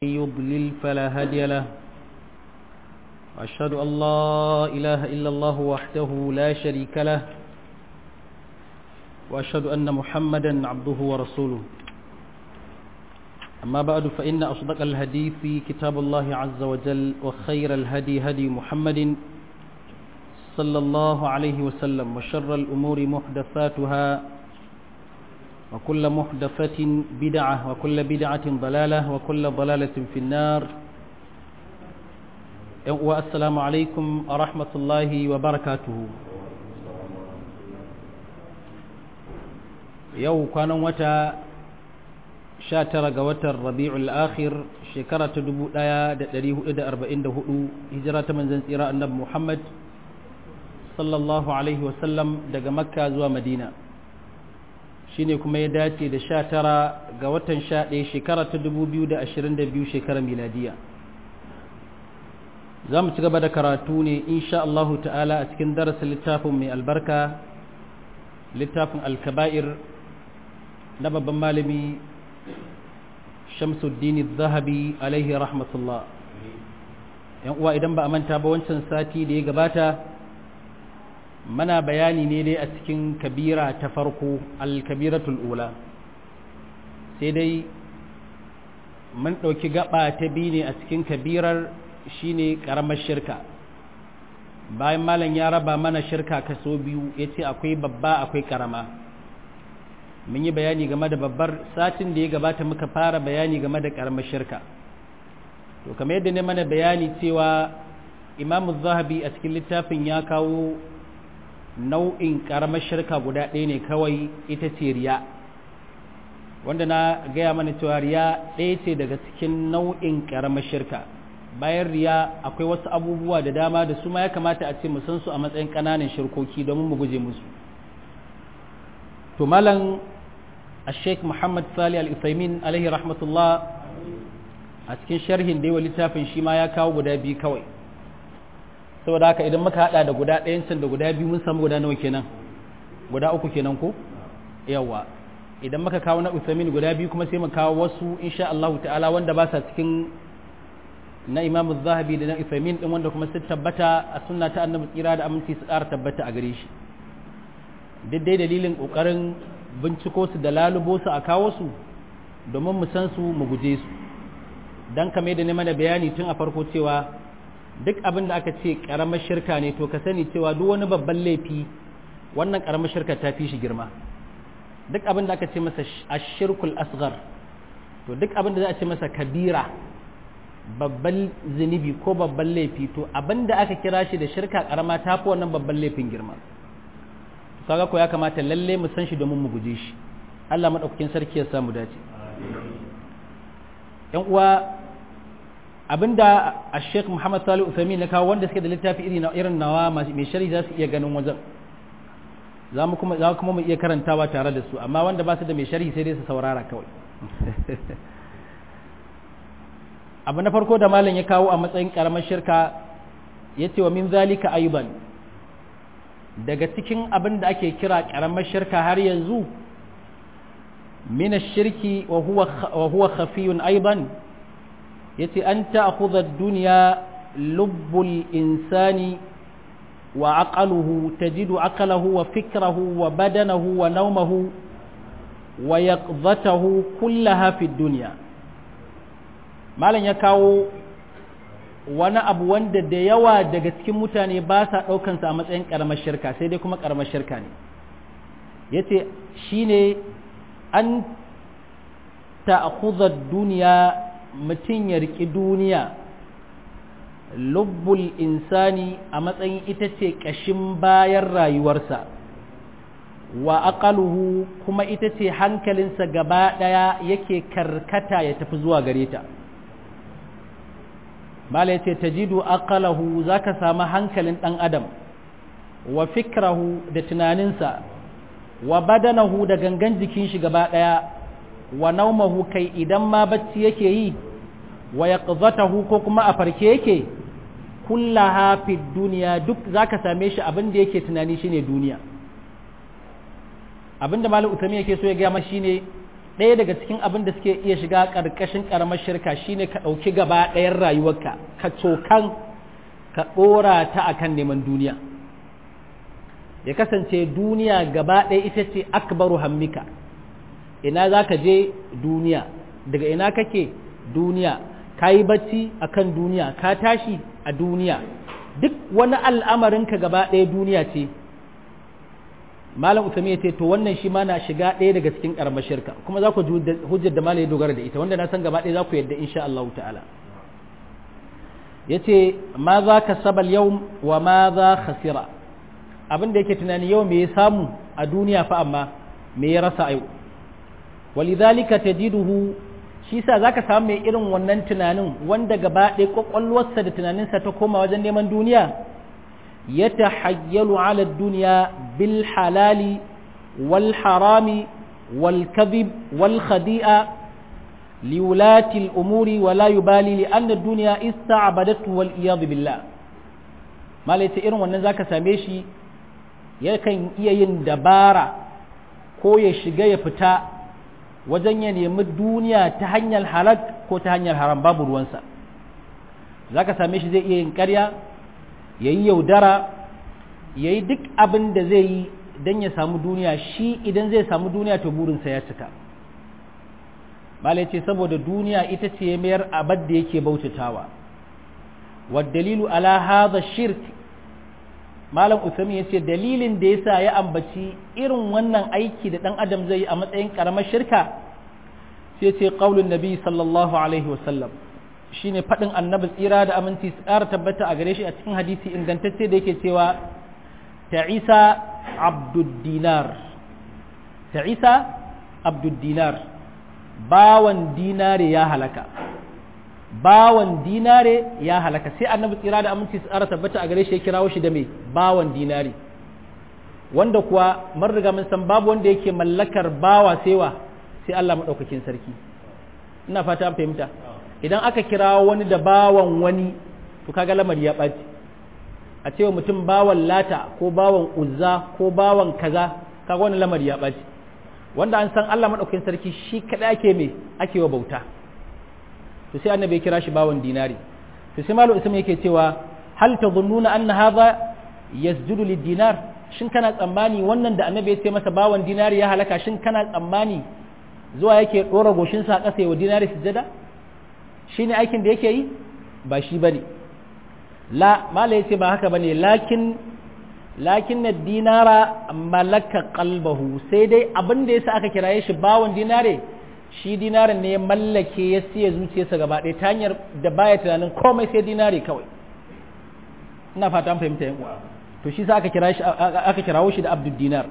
يضلل فلا هادي له وأشهد أن لا إله إلا الله وحده لا شريك له وأشهد أن محمدا عبده ورسوله أما بعد فإن أصدق الهدي في كتاب الله عز وجل وخير الهدي هدي محمد صلى الله عليه وسلم وشر الأمور محدثاتها وكل محدثة بدعة وكل بدعة ضلالة وكل ضلالة في النار والسلام عليكم ورحمة الله وبركاته يو كان وتا شاتر قوتا الربيع الآخر شكرة دبو لايا دريه إدى أربعين دهؤو هجرة من زنسيراء النبي محمد صلى الله عليه وسلم دق مكة زوى مدينة shine kuma ya dace da sha tara ga watan sha ɗaya shekara ta dubu biyu da ashirin da biyu shekarar miladiya za mu ci gaba da karatu ne insha Allahu ta'ala a cikin darasin littafin mai albarka littafin alkaba'ir na babban malami shamsuddin zahabi alaihi rahmatullah yan uwa idan ba a manta ba wancan sati da ya gabata mana bayani ne dai a cikin kabira ta farko alkabiratul ula sai dai mun ɗauki gaba ta biyu ne a cikin kabirar shine ƙaramar shirka bayan malam ya raba mana shirka kaso biyu ya ce akwai babba akwai ƙarama mun yi bayani game da babbar satin da ya gabata muka fara bayani game da ƙaramar shirka to kamar yadda ne mana bayani cewa imamu zahabi a cikin littafin ya kawo nau'in ƙaramar shirka guda ɗaya ne kawai ita ce riya wanda na gaya mana cewa riya ɗaya ce daga cikin nau'in ƙaramar shirka bayan riya akwai wasu abubuwa da dama da su ma ya kamata a ce mu san su a matsayin ƙananan shirkoki domin mu guje musu to malam sheikh muhammad sali al-isaimin alaihi rahmatullah a cikin sharhin da yawa littafin shi ma ya kawo guda biyu kawai saboda haka idan muka hada da guda ɗayan can da guda biyu mun samu guda nawa kenan guda uku kenan ko yawa idan muka kawo na usamin guda biyu kuma sai mu kawo wasu insha Allah ta'ala wanda ba sa cikin na Imam Zahabi da na Usamin din wanda kuma sun tabbata a sunna ta Annabi tsira da aminci su ƙara tabbata a gare shi duk dai dalilin kokarin binciko su da lalubo su a kawo su domin mu san su mu guje su dan kame da ne mana bayani tun a farko cewa duk abin da aka ce karamar shirka ne to ka sani cewa duk wani babban laifi wannan karamar shirka ta fi shi girma duk abin da aka ce masa ashirkul asghar to duk abin da za a ce masa kabira babban zunubi ko babban laifi to abin da aka kira shi da shirka karama ta fi wannan babban laifin girma kaga ko ya kamata lalle mu san shi domin mu guje shi Allah madaukakin sarki ya samu dace yan uwa abinda a sheikh muhammad salih uthami na kawo wanda suke da littafi irin nawa mai shari za su iya ganin wajen za mu kuma mu iya karantawa tare da su amma wanda ba su da mai shari sai dai su saurara kawai abu na farko da malam ya kawo a matsayin karamar shirka ya ce wa min zalika ayuban daga cikin abin da ake kira karamar shirka har yanzu min shirki wa huwa khafiyun aiban yace an ta'khudha ad-dunya lubbul insani wa aqaluhu tajidu aqalahu wa fikrahu wa badanahu wa nawmahu wa yaqdhatahu kullaha fi dunya malan ya kawo wani abu wanda da yawa daga cikin mutane ba sa ɗaukansa a matsayin ƙaramar shirka sai dai kuma ƙaramar shirka ne yace shine an ta'khudha ad-dunya mutum ya riƙi duniya lubbul insani a matsayin ita ce ƙashin bayan rayuwarsa wa aqaluhu kuma ita ce hankalinsa gaba ɗaya yake karkata ya tafi zuwa gare ta mala yace tajidu aqalahu zaka samu hankalin ɗan adam wa fikrahu da tunaninsa wa badanahu da gangan jikin shi gaba ɗaya wa naumahu kai idan ma bacci yake yi wa yaqzatahu ko kuma a farke yake kullaha fi duniya duk zaka same shi abin da yake tunani shine duniya abinda malam utami yake so ya ga ma shine ɗaya daga cikin abin da suke iya shiga ƙarƙashin ƙaramar shirka shine ka ɗauki gaba ɗayan rayuwarka ka cokan ka ɗora ta akan neman duniya ya kasance duniya gaba ɗaya ita ce akbaru hammika ina za ka je duniya daga ina kake duniya ka yi bacci a kan duniya ka tashi a duniya duk wani al'amarinka gaba ɗaya duniya ce malam usami ya ce to wannan shi ma na shiga ɗaya daga cikin ƙaramar shirka kuma za ku hujjar da malam ya dogara da ita wanda na san gaba ɗaya za ku yadda insha Allah ta'ala ya ce ma za ka sabal yau wa ma za khasira abin da yake tunani yau me ya samu a duniya fa amma me ya rasa yau walidhalika tajiduhu shi sa zaka samu mai irin wannan tunanin wanda gaba ɗaya kwakwalwarsa da tunaninsa ta koma wajen neman duniya ya tahayyalu ala duniya bil halali wal harami wal kadhib wal khadi'a liwulati al umuri wa la yubali li anna dunya ista'badatu wal iyad billah malai irin wannan zaka same shi yakan iya yin dabara ko ya shiga ya fita wajen ya nemi duniya ta hanyar halak ko ta hanyar haram babu ruwansa za ka same shi zai iya yin karya ya yi yaudara ya yi duk abin da zai yi don ya samu duniya shi idan zai samu duniya to burinsa ya cika malai ce saboda duniya ita ce ya mayar abad da yake bautatawa dalilu ala hadha shirk malam usami ya ce dalilin da yasa ya ambaci irin wannan aiki da dan adam zai yi a matsayin karamar shirka sai ce qaulun nabi sallallahu alaihi wasallam shine fadin annabi tsira da aminci su ƙara tabbata a gare shi a cikin hadisi ingantacce da yake cewa ta isa abdud dinar ta isa abdud dinar bawan dinare ya halaka bawan dinare ya halaka sai annabi tsira da aminci su ara tabbata a gare shi ya kirawo shi da mai bawan dinare wanda kuwa mun riga mun san babu wanda yake mallakar bawa saiwa sai Allah madaukakin sarki ina fata an fahimta idan aka kirawo wani da bawan wani to kaga lamari ya ɓaci a cewa mutum bawan lata ko bawan uzza ko bawan kaza kaga wani lamari ya ɓaci wanda an san Allah madaukakin sarki shi kadai ake me ake wa bauta to sai annabi ya kira shi bawan dinari to sai malu isma yake cewa hal tadhunnuna anna hadha yasjudu lid-dinar shin kana tsammani wannan da annabi ya ce masa bawan dinari ya halaka shin kana tsammani zuwa yake dora goshin sa kasa wa dinari sujada shine aikin da yake yi ba shi bane la mala yace ba haka bane lakin lakin dinara malaka qalbahu sai dai abin da yasa aka kiraye shi bawan dinare shi dinarin ne ya mallake ya siya zuciyarsa gaba ɗaya ta hanyar da baya tunanin komai sai dinari kawai ina fata an fahimta yan uwa to shi sa aka kira shi aka kirawo shi da abdul dinar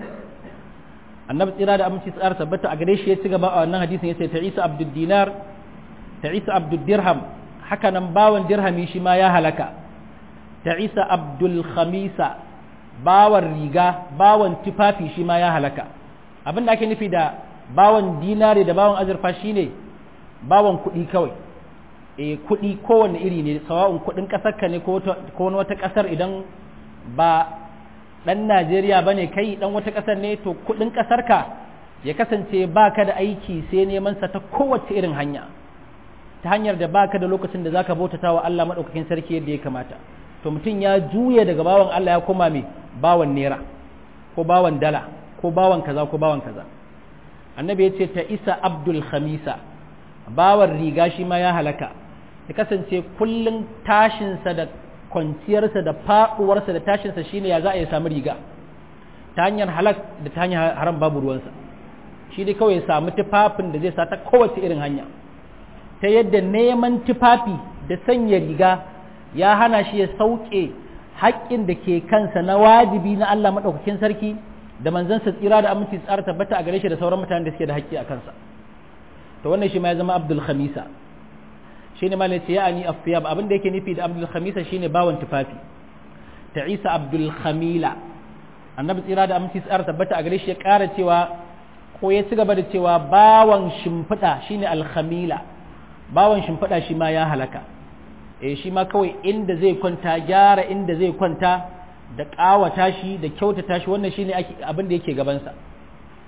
annabi tsira da aminci tsara tabbata a gare shi ya ci gaba a wannan hadisin yace ta isa abdul dinar ta isa abdul dirham haka nan bawan dirhami shi ma ya halaka ta isa abdul khamisa bawan riga bawan tufafi shi ma ya halaka abin da ake nufi da bawan dinari da bawan azurfa shine bawan kuɗi kawai e kuɗi kowanne iri ne sawa'un kuɗin ƙasar ka ne ko wani wata ƙasar idan ba ɗan Najeriya ba ne kai ɗan wata ƙasar ne to kuɗin ƙasar ka ya kasance ba ka da aiki sai neman sa ta kowace irin hanya ta hanyar da ba ka da lokacin da zaka bautata wa Allah maɗaukakin sarki yadda ya kamata to mutum ya juya daga bawan Allah ya koma mai bawan naira ko bawan dala ko bawan kaza ko bawan kaza annabi ya ce ta isa abdul khamisa bawan riga shi ma ya halaka ya kasance kullum tashinsa da kwanciyarsa da faɗuwarsa da tashinsa shine ya za a yi samu riga ta hanyar halak da ta hanyar haram babu ruwansa shi dai kawai ya samu tufafin da zai sa ta kowace irin hanya ta yadda neman tufafi da sanya riga ya hana shi ya sauke haƙƙin da ke kansa na wajibi na Allah maɗaukakin sarki da manzansa tsira da aminci tsara tabbata a gare shi da sauran mutanen da suke da haƙƙi a kansa to wannan shi ma ya zama abdul khamisa shi ne malai ce ya ani afiyab abin da yake nufi da abdul khamisa shine bawan tufafi ta isa abdul khamila annabi tsira da aminci tsara tabbata a gare shi ya ƙara cewa ko ya ci gaba da cewa bawan shimfiɗa shine alkhamila bawan shimfiɗa shi ma ya halaka eh shi ma kawai inda zai kwanta gyara inda zai kwanta da ƙawata shi da kyautata shi wannan shine abin da yake gabansa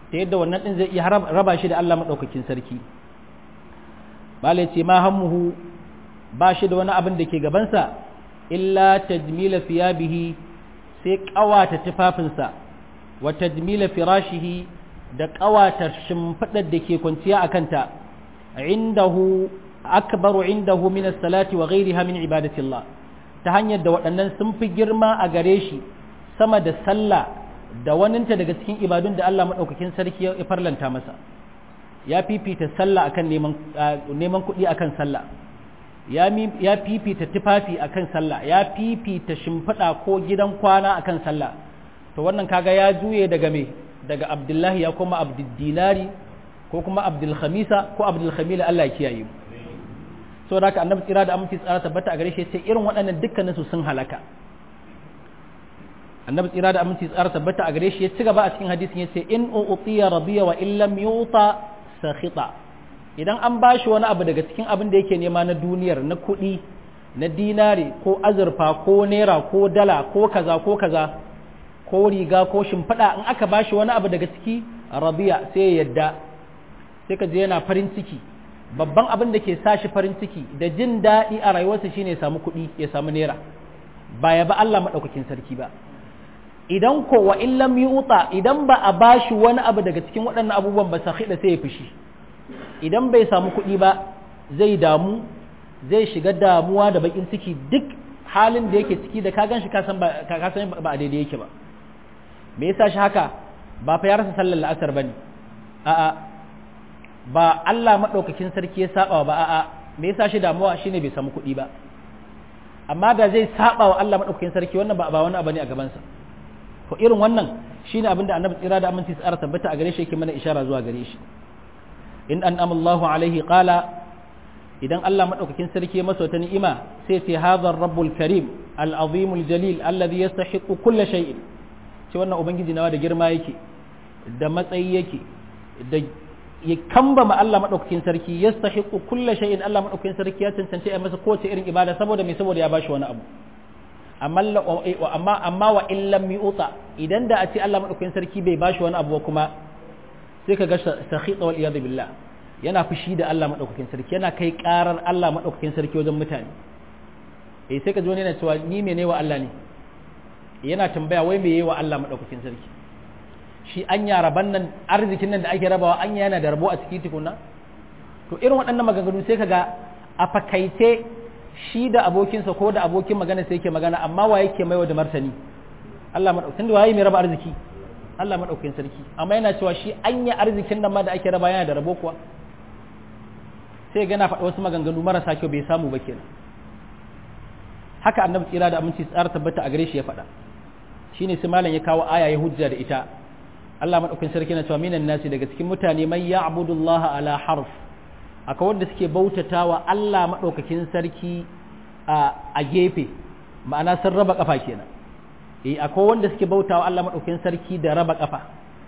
ta yadda wannan din zai iya raba shi da Allah madaukakin sarki bala ce ma hammuhu ba shi da wani abin da ke gabansa illa tajmila fiyabihi sai kawata tufafinsa wa tajmila firashihi da kawata shimfidar da ke kwanciya a kanta indahu akbaru indahu min as-salati wa ghayriha min ibadatillah ta hanyar da waɗannan sun fi girma a gare shi sama da sallah da waninta daga cikin ibadun da Allah madaukakin sarki ya farlanta masa ya fifita sallah akan neman neman kuɗi akan sallah ya fifita tufafi akan sallah ya fifita shimfiɗa ko gidan kwana akan sallah to wannan kaga ya juye daga me daga abdullahi ya koma abduddinari ko kuma abdul khamisa ko abdul khamila Allah ya kiyaye mu so da haka annabi tsira da aminci tsara tabbata a gare shi sai irin waɗannan dukkanin su sun halaka annabi tsira da aminci tsara tabbata a gare shi ya ci gaba a cikin hadisin ya ce in u'tiya radiya wa illam yuta sakhita idan an ba shi wani abu daga cikin abin da yake nema na duniyar na kuɗi na dinari ko azurfa ko naira ko dala ko kaza ko kaza ko riga ko shimfiɗa in aka ba shi wani abu daga ciki rabiya sai ya yadda sai ka je yana farin ciki babban abin da ke sa shi farin ciki da jin daɗi a rayuwarsa shine ya samu kuɗi ya samu naira ba ya ba Allah maɗaukakin sarki ba idan ko wa illam yuta idan ba a bashi wani abu daga cikin waɗannan abubuwan ba sakhida sai ya fushi idan bai samu kuɗi ba zai damu zai shiga damuwa da bakin ciki duk halin da yake ciki da ka gan shi ka san ba a daidai yake ba me yasa shi haka ba fa ya rasa sallar la'asar bane a'a ba Allah madaukakin sarki ya saba ba a'a me yasa shi damuwa shine bai samu kuɗi ba amma da zai saba wa Allah madaukakin sarki wannan ba ba wani abu ne a gaban sa to irin wannan shine abinda annabi tsira da aminci tsara tabbata a gare shi yake mana ishara zuwa gare shi in an amallahu alaihi qala idan Allah madaukakin sarki ya masa wata ni'ima sai ce hadha rabbul karim al-azim al-jalil alladhi yastahiqu kull shay'in ce wannan ubangiji nawa da girma yake da matsayi yake da ya kamba ma Allah madaukakin sarki yastahiqu kull shay'in Allah madaukakin sarki ya cancanci a masa kowace irin ibada saboda me saboda ya bashi wani abu amma amma amma wa illam yuta idan da a ce Allah madaukakin sarki bai bashi wani abu kuma sai ka ga sakhita wal iyad billah yana fushi da Allah madaukakin sarki yana kai karar Allah madaukakin sarki wajen mutane eh sai ka ji wani yana cewa ni mene wa Allah ne yana tambaya wai me wa Allah madaukakin sarki shi an ya raban nan arzikin nan da ake rabawa an yana da rabo a cikin tukuna to irin waɗannan maganganu sai ka ga a fakaice shi da abokinsa ko da abokin magana sai yake magana amma wa yake maiwa da martani Allah madaukakin waye mai raba arziki Allah maɗaukakin sarki amma yana cewa shi anya arzikin nan ma da ake raba yana da rabo kuwa sai gana faɗa wasu maganganu marasa kyau bai samu ba kenan haka annabi tsira da aminci tsara tabbata a gare shi ya faɗa shine sai malam ya kawo aya ya hujja da ita Allah maɗaukakin sarki na cewa minan nasi daga cikin mutane mai ya'budu Allah ala harf akwai wanda suke bautatawa Allah maɗaukakin sarki a gefe ma'ana sun raba kafa kenan eh akwai wanda suke bautawa Allah madaukakin sarki da raba kafa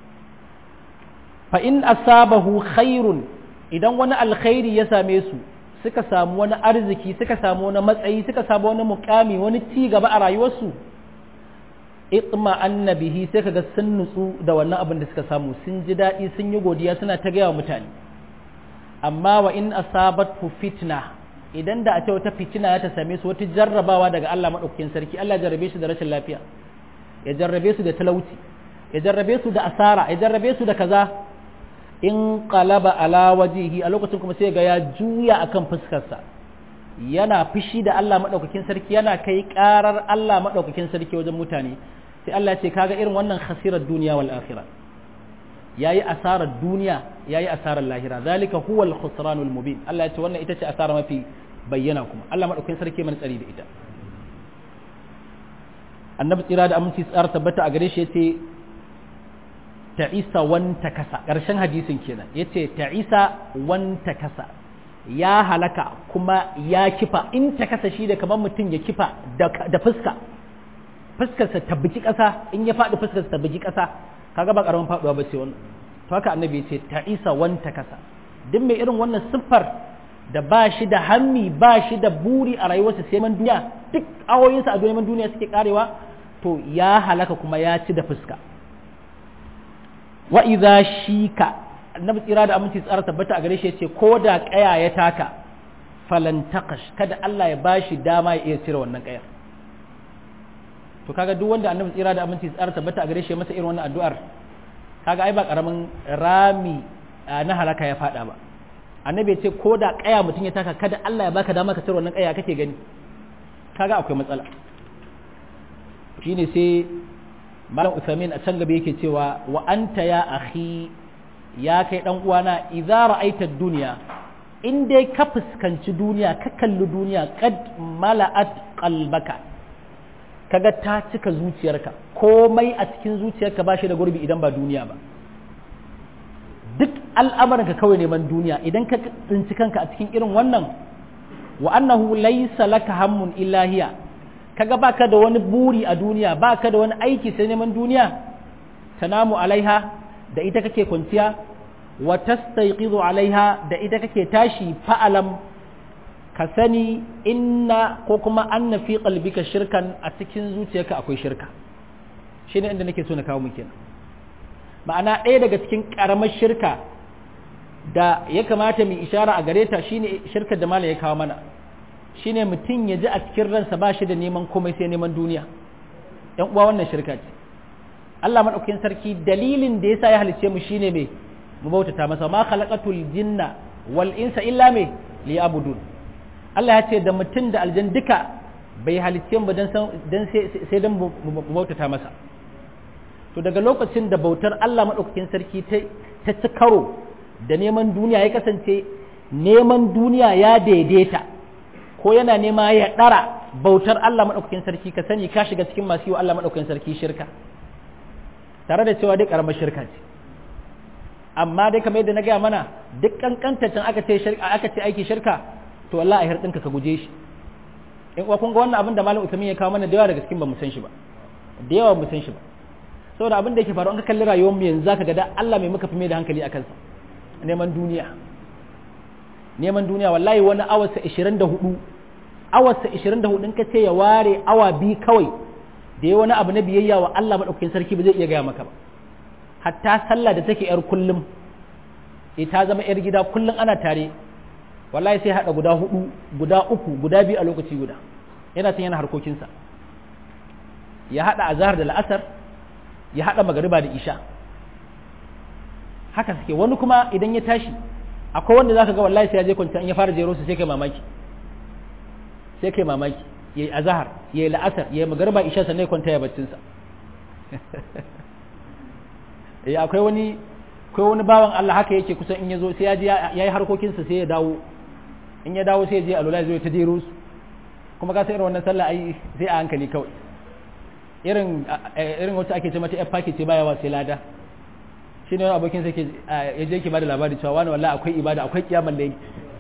fa in asabahu khairun idan wani alkhairi ya same su suka samu wani arziki suka samu wani matsayi suka samu wani mukami wani ci gaba a rayuwarsu itma annabihi sai kaga sun nutsu da wannan abin da suka samu sun ji daɗi sun yi godiya suna ta gaya wa mutane amma wa in asabatu fitna idan da a ce wata fitina ya ta same su wata jarrabawa daga Allah madaukakin sarki Allah jarrabe su da rashin lafiya ya jarrabe su da talauci ya jarrabe su da asara ya jarrabe su da kaza in qalaba ala wajihi a lokacin kuma sai ga ya juya akan fuskarsa yana fushi da Allah madaukakin sarki yana kai karar Allah madaukakin sarki wajen mutane sai Allah ya ce kaga irin wannan khasirar duniya wal akhirah yayi asarar duniya yayi asarar lahira zalika huwa al khusranul mubin Allah ya ce wannan ita ce asara mafi bayyana kuma Allah madaukakin sarki mana tsari da ita annabi tsira da aminci tsara tabbata a gare shi yace ta'isa wanta kasa ƙarshen hadisin kenan yace ta'isa wanta kasa ya halaka kuma ya kifa in ta kasa shi da kamar mutum ya kifa da fuska fuskarsa ta biki ƙasa in ya faɗi fuskarsa ta biki ƙasa kaga ba ƙaramin faɗuwa ba ce wannan to haka annabi yace ta'isa wanta kasa duk mai irin wannan siffar da ba shi da hammi ba shi da buri a rayuwarsa sai man duniya duk awoyinsa a neman duniya suke karewa to ya halaka kuma ya ci da fuska wa idza shika annabi tsira da aminci tsara tabbata a gare shi yace ko da kaya ya taka falan taqash kada Allah ya bashi dama ya iya cire wannan kayar to kaga duk wanda annabi tsira da aminci tsara tabbata a gare shi masa irin wannan addu'ar kaga ai ba karamin rami na halaka ya fada ba annabi ya ce ko da kaya mutum ya taka kada Allah ya baka dama ka cire wannan kaya kake gani kaga akwai matsala shine sai malam Uthamin a can gaba yake cewa wa anta ya akhi ya kai dan uwana idza ra'aita dunya in dai ka fuskanci duniya ka kalli duniya qad mala'at qalbaka kaga ta cika zuciyarka komai a cikin zuciyarka ba shi da gurbi idan ba duniya ba duk al'amuranka kawai neman duniya idan ka tsinci kanka a cikin irin wannan wa annahu laysa laka hammun illa hiya kaga baka da wani buri a duniya baka da wani aiki sai neman duniya tanamu alaiha da ita kake kwanciya wa tastayqizu alaiha da ita kake tashi fa'alam ka sani inna ko kuma anna fi qalbika shirkan a cikin zuciyarka akwai shirka shine inda nake so na kawo muke ma'ana ɗaya daga cikin ƙaramar shirka da ya kamata mu ishara a gare ta shine shirkar da malam ya kawo mana shine mutum ya ji a cikin ransa ba shi da neman komai sai neman duniya ‘yan uwa wannan shirka ce Allah maɗaukakin sarki dalilin da yasa ya halicce mu shine me mu bautata masa ma khalaqatul jinna wal insa illa me liya'budun Allah ya ce da mutum da aljan duka bai halicce mu dan sai dan mu bautata masa to daga lokacin da bautar Allah maɗaukakin sarki ta ci karo da neman duniya ya kasance neman duniya ya daidaita ko yana nema ya ɗara bautar Allah maɗaukakin sarki ka sani ka shiga cikin masu yi wa Allah maɗaukakin sarki shirka tare da cewa dai ƙaramar shirka ce amma dai kamar yadda na gaya mana duk kankantaccen aka ce aka ce aiki shirka to Allah a hirɗinka ka guje shi in kuwa kun ga wannan abin da malam Usman ya kawo mana da yawa daga cikin ba mu san shi ba da yawa mu san shi ba saboda abin da yake faru an ka kalli rayuwar mu yanzu zaka ga da Allah mai muka fi mai da hankali a kansa neman duniya neman duniya wallahi wani awarsa 24 awarsa 24 in ka ce ya ware awa bi kawai da ya wani abu na biyayya wa Allah madaukakin sarki ba zai iya gaya maka ba hatta sallah da take yar kullum ita zama yar gida kullum ana tare wallahi sai hada guda hudu guda uku guda biyu a lokaci guda yana tun yana harkokinsa ya hada azhar da la'asar ya hada magariba da isha haka suke wani kuma idan ya tashi akwai wanda zaka ga wallahi sai ya je kwanta in ya fara jero su sai kai mamaki sai kai mamaki yayi azhar yayi la'asar yayi magariba isha sannan ya kwanta ya baccin sa eh akwai wani akwai wani bawan Allah haka yake kusan in ya zo sai ya je yayi harkokin sa sai ya dawo in ya dawo sai ya je alula zai ta jero su kuma ka san irin wannan sallah ai sai a hankali kawai irin irin wacce ake ce mata f ce baya wa sai lada shi ne wani abokin sai ya je ke bada labari cewa wani wallahi akwai ibada akwai kiyamar da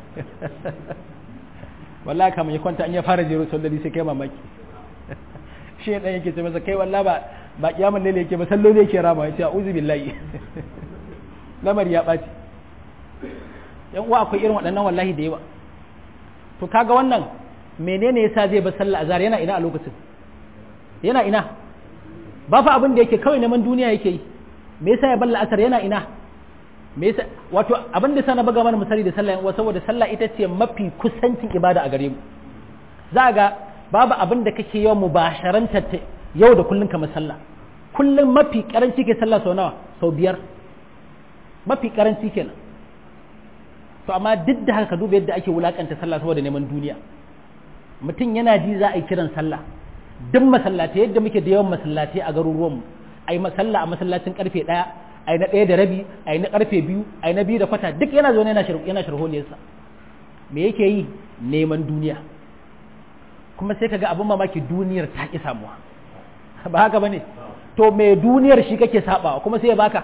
wallahi kamar ya kwanta an ya fara jero salloli sai kai mamaki shi ne dan yake ce masa kai wallahi ba ba kiyamar lalle yake ba salloli yake rama ya ce a'udhu billahi lamari ya baci yan uwa akwai irin waɗannan wallahi da yawa to kaga wannan menene yasa zai bar sallah azhar yana ina a lokacin yana ina ba fa abin da yake kawai neman duniya yake yi me yasa ya balla asar yana ina me yasa wato abin da sana buga mana misali da sallah yan saboda sallah ita ce mafi kusancin ibada a gare mu za ga babu abin da kake yawan mubasharanta yau da kullun kamar sallah kullum mafi karanci ke sallah sau nawa sau biyar mafi karanci kenan to amma duk da haka duba yadda ake wulakanta sallah saboda neman duniya mutum yana ji za a yi kiran sallah duk masallatai yadda muke da yawan masallatai a garuruwanmu a yi masalla a masallacin karfe ɗaya a yi na ɗaya da rabi a yi na karfe biyu a yi na biyu da kwata duk yana zaune yana sharholiyarsa me yake yi neman duniya kuma sai kaga abin mamaki duniyar ta ki samuwa ba haka bane to me duniyar shi kake sabawa kuma sai ya baka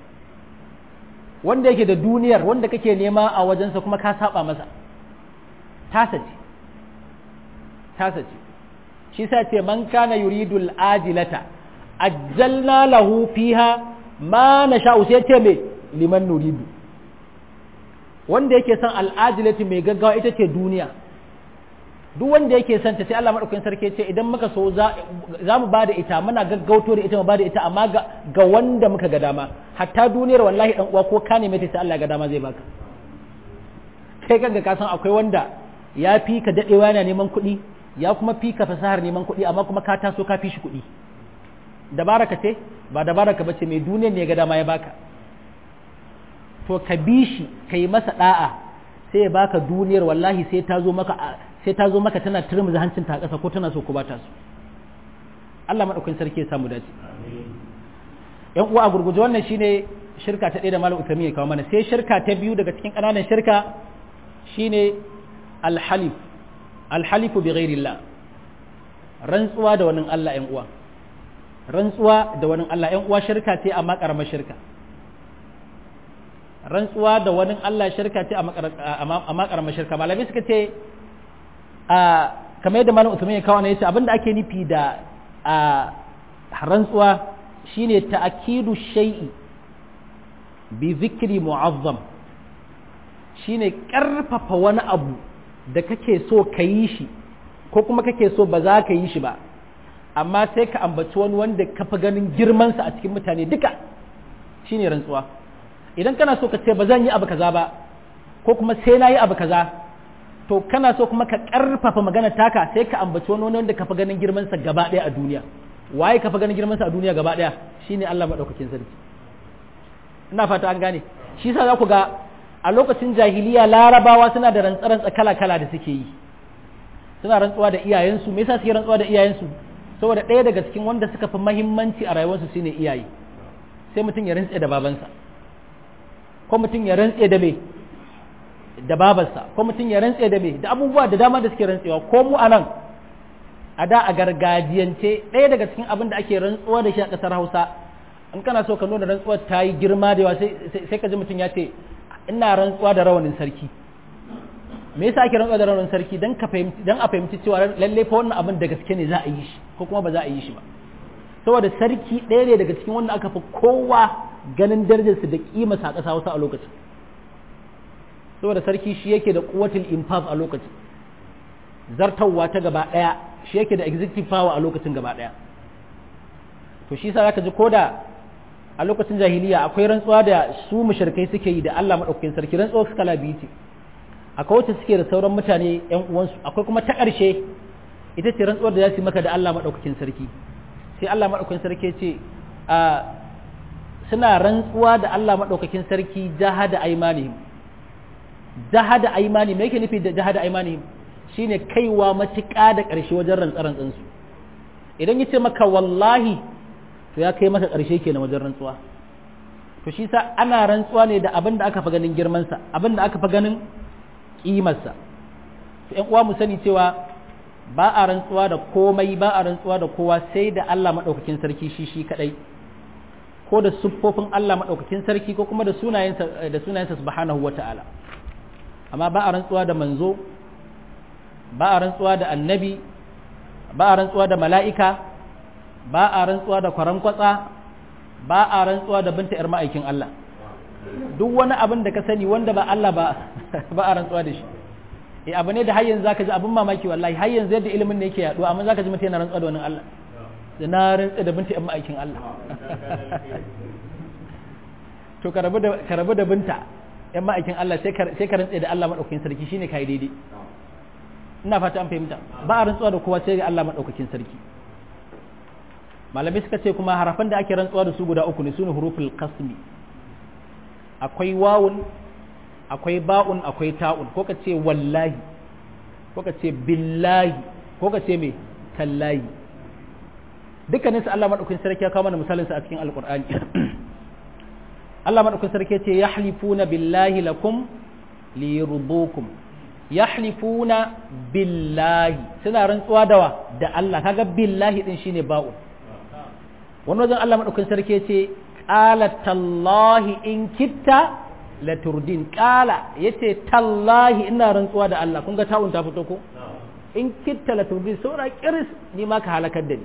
wanda yake da duniyar wanda kake nema a wajensa kuma ka saba masa tasa ce tasa ce shi sa ce man kana yuridul ajilata ajjalna lahu fiha ma nasha'u sai ce me liman nuridu wanda yake son al'ajilati mai gaggawa ita ce duniya duk wanda yake son ta sai Allah madaukakin sarki ce idan muka so za mu bada ita muna gaggauto da ita mu bada ita amma ga wanda muka ga dama hatta duniyar wallahi dan uwa ko ka neme ta sai Allah ga dama zai baka kai kanka ka san akwai wanda ya fi ka dadewa yana neman kuɗi ya kuma fi ka fasahar neman kuɗi amma kuma ka taso ka fi shi kuɗi dabara ka ce ba dabara ka bace mai duniyar ne ga dama ya baka to ka bi shi ka yi masa da'a sai ya baka duniyar wallahi sai ta zo maka sai ta zo maka tana turmi hancin ta ƙasa ko tana so ko ba ta so Allah madaukakin sarki ya samu dace yan uwa a gurguje wannan shine shirka ta ɗaya da malam Uthaymeen ya kawo mana sai shirka ta biyu daga cikin ƙananan shirka shine alhalif alhalifu bi ghairillah rantsuwa da wani Allah yan uwa rantsuwa da wani Allah yan uwa shirka ce amma karamar shirka rantsuwa da wani Allah shirka ce amma karamar shirka malamai suka ce a kamar yadda malam Uthaymeen ya kawo ne yace abinda ake nufi da a rantsuwa shine ta'kidu shay'i bi zikri mu'azzam shine karfafa wani abu da kake so ka yi shi ko kuma kake so ba za ka yi shi ba amma sai ka ambaci wani wanda ka fi ganin girmansa a cikin mutane duka shine rantsuwa idan kana so ka ce ba zan yi abu kaza ba ko kuma sai na yi abu kaza to kana so kuma ka karfafa magana taka sai ka ambaci wani wanda ka fi ganin girmansa gaba ɗaya a duniya waye ka fi ganin girmansa a duniya gaba ɗaya shine Allah maɗaukakin sarki ina fata an gane shi yasa za ku ga a lokacin jahiliya larabawa suna da rantsarantsa kala-kala da suke yi suna rantsuwa da iyayensu me yasa suke rantsuwa da iyayensu saboda ɗaya daga cikin wanda suka fi mahimmanci a rayuwarsu shine iyaye sai mutum ya rantse da babansa ko mutum ya rantse da me da babarsa ko mutum ya rantse da me da abubuwa da dama da suke rantsewa ko mu anan a da a gargajiyance ɗaya daga cikin abin da ake rantsuwa da shi a ƙasar Hausa in kana so ka nuna rantsuwar ta yi girma da yawa sai ka ji mutum ya ce ina rantsuwa da rawanin sarki me yasa ake rantsuwa da rawanin sarki dan ka fahimci dan a fahimci cewa lalle fa wannan abin da gaske ne za a yi shi ko kuma ba za a yi shi ba saboda sarki ɗaya ne daga cikin wanda aka fi kowa ganin darajarsa da kima sa ƙasa Hausa a lokacin saboda sarki shi yake da quwwatul infaz a lokacin zartawa ta gaba ɗaya shi yake da executive power a lokacin gaba ɗaya to shi yasa zaka ji koda a lokacin jahiliya akwai rantsuwa da su mushrikai suke yi da Allah madaukakin sarki rantsuwa su kala biyu ce akwai wacce suke da sauran mutane yan uwansu akwai kuma ta ƙarshe ita ce rantsuwar da za su maka da Allah madaukakin sarki sai Allah madaukakin sarki ce a suna rantsuwa da Allah madaukakin sarki jahada aymanihim jahada aymani me yake nufi da jahada aymanihim shine kaiwa matuƙa da ƙarshe wajen rantsarantsan su idan yace maka wallahi to ya kai maka ƙarshe kenan wajen rantsuwa to shi sa ana rantsuwa ne da abin da aka fi ganin girmansa abin da aka fi ganin ƙimarsa to ƴan uwa mu sani cewa ba a rantsuwa da komai ba a rantsuwa da kowa sai da Allah maɗaukakin sarki shi shi kaɗai ko da siffofin Allah maɗaukakin sarki ko kuma da sunayensa da sunayensa subhanahu wata'ala amma ba a rantsuwa da manzo ba a rantsuwa da annabi ba a rantsuwa da mala'ika ba a rantsuwa da kwaran kwatsa ba a rantsuwa da binta 'yar ma'aikin Allah duk wani abin da ka sani wanda ba Allah ba ba a rantsuwa da shi eh abu ne da har yanzu zaka ji abin mamaki wallahi har yanzu yadda ilimin ne yake yaduwa amma zaka ji mutum yana rantsuwa da wani Allah da na rantsa da binta 'yar ma'aikin Allah to ka rabu da ka rabu da binta 'yar ma'aikin Allah sai ka sai ka rantsa da Allah madaukakin sarki shine kai daidai ina fata an fahimta ba a rantsuwa da kowa sai ga Allah madaukakin sarki malamai suka ce kuma harafan da ake rantsuwa da su guda uku ne sune huruful qasmi akwai wawun akwai ba'un akwai ta'un ko ka ce wallahi ko ka ce billahi ko ka ce me tallahi dukkanin su Allah madaukakin sarki ya kawo mana misalin su a cikin alqur'ani Allah madaukakin sarki ya ce yahlifuna billahi lakum liyurdukum yahlifuna billahi suna rantsuwa dawa da Allah kaga billahi din shine ba'un wani wajen Allah maɗaukin sarki ce ƙala tallahi in kitta la turdin ƙala ya ce tallahi ina rantsuwa da Allah kun ga ta'un ta fito ko in kitta la turdin saura kiris ni ma ka halakar da ni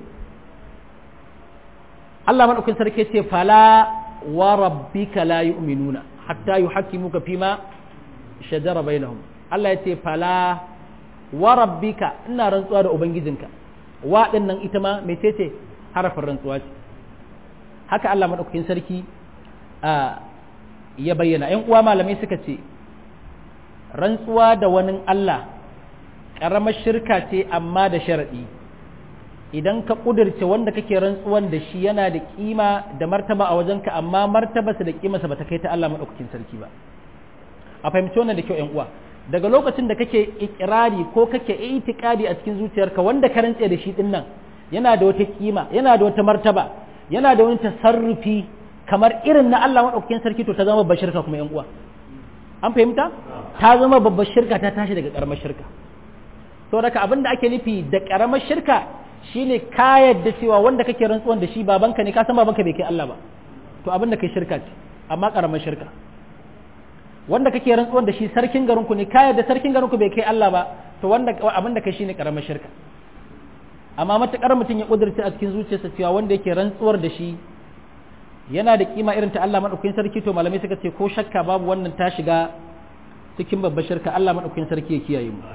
Allah maɗaukin sarki ce fala wa rabbika la yu'minuna hatta yuhakkimuka fima shajara bainahum Allah ya ce fala wa rabbika ina rantsuwa da ubangijinka wa din nan ita ma mecece harafin rantsuwa ce haka Allah maɗaukakin sarki ya bayyana ‘yan uwa malamai suka ce rantsuwa da wani Allah ƙaramar shirka ce amma da sharaɗi idan ka ƙudurce wanda kake rantsuwan da shi yana da ƙima da martaba a wajenka amma martabarsa da ƙimarsa ba ta kai ta Allah maɗaukakin sarki ba a fahimci wannan da kyau ‘yan uwa daga lokacin da kake ikirari ko kake itikadi a cikin zuciyarka wanda ka rantse da shi din nan yana da wata kima yana da wata martaba yana da wani tasarrufi kamar irin na Allah maɗaukakin sarki to ta zama babbar shirka kuma ‘yan uwa an fahimta ta zama babbar shirka ta tashi daga ƙaramar shirka to daga abin da ake nufi da ƙaramar shirka shine ka yadda cewa wanda kake rantsuwan da shi babanka ne ka san babanka bai kai Allah ba to abin da kai shirka ce amma ƙaramar shirka wanda kake rantsuwan da shi sarkin garinku ne ka yadda sarkin garinku bai kai Allah ba to wanda abin da kai shine ƙaramar shirka amma matakar mutum ya kudurta a cikin zuciyarsa cewa wanda yake rantsuwar da shi yana da kima irin ta Allah madaukakin sarki to malamai suka ce ko shakka babu wannan ta shiga cikin babbar shirka Allah madaukakin sarki ya kiyaye mu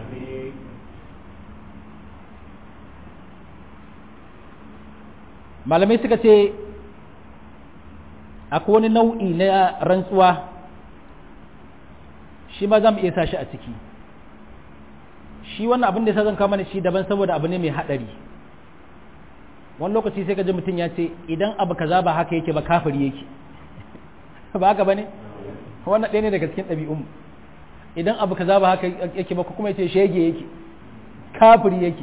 malamai suka ce akwai wani nau'i na rantsuwa shi ma za mu iya sashi a ciki shi wannan abin da ya zan kama mana shi daban saboda abu ne mai haɗari wani lokaci sai ka ji mutum ya ce idan abu kaza ba haka yake ba kafiri yake ba haka ba ne wannan ɗaya ne daga cikin ɗabi'un idan abu kaza ba haka yake ba kuma ya ce shege yake kafiri yake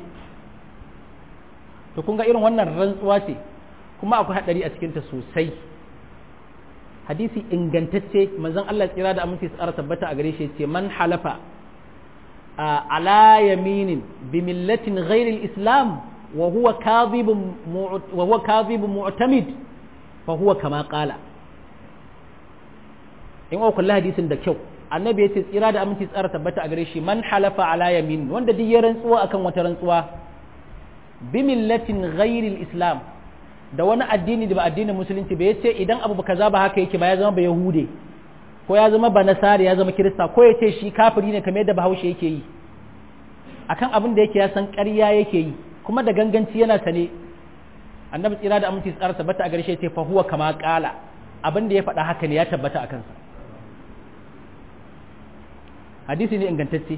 to kun ga irin wannan rantsuwa ce kuma akwai haɗari a cikinta sosai hadisi ingantacce manzon Allah tsira da aminci tsara tabbata a gare shi ce man halafa ala yaminin bi millatin ghairi islam wa huwa kadhibun wa huwa kadhibun mu'tamid fa huwa kama qala in wa kullu hadisin da kyau annabi ya ce tsira da aminci tsara tabbata a gare shi man halafa ala yamin wanda duk ya rantsuwa akan wata rantsuwa bi millatin ghairi islam da wani addini da ba addinin musulunci ba yace idan abu kaza ba haka yake ba ya zama ba yahude ko ya zama ba nasari ya zama kirista ko yace shi kafiri ne kamar yadda bahaushe yake yi akan abin da yake ya san ƙarya yake yi kuma da ganganci yana sane annabi tsira da aminci tsara tabbata a garshe ce fa huwa kama qala abin da ya faɗa haka ne ya tabbata a kansa hadisi ne ingantacce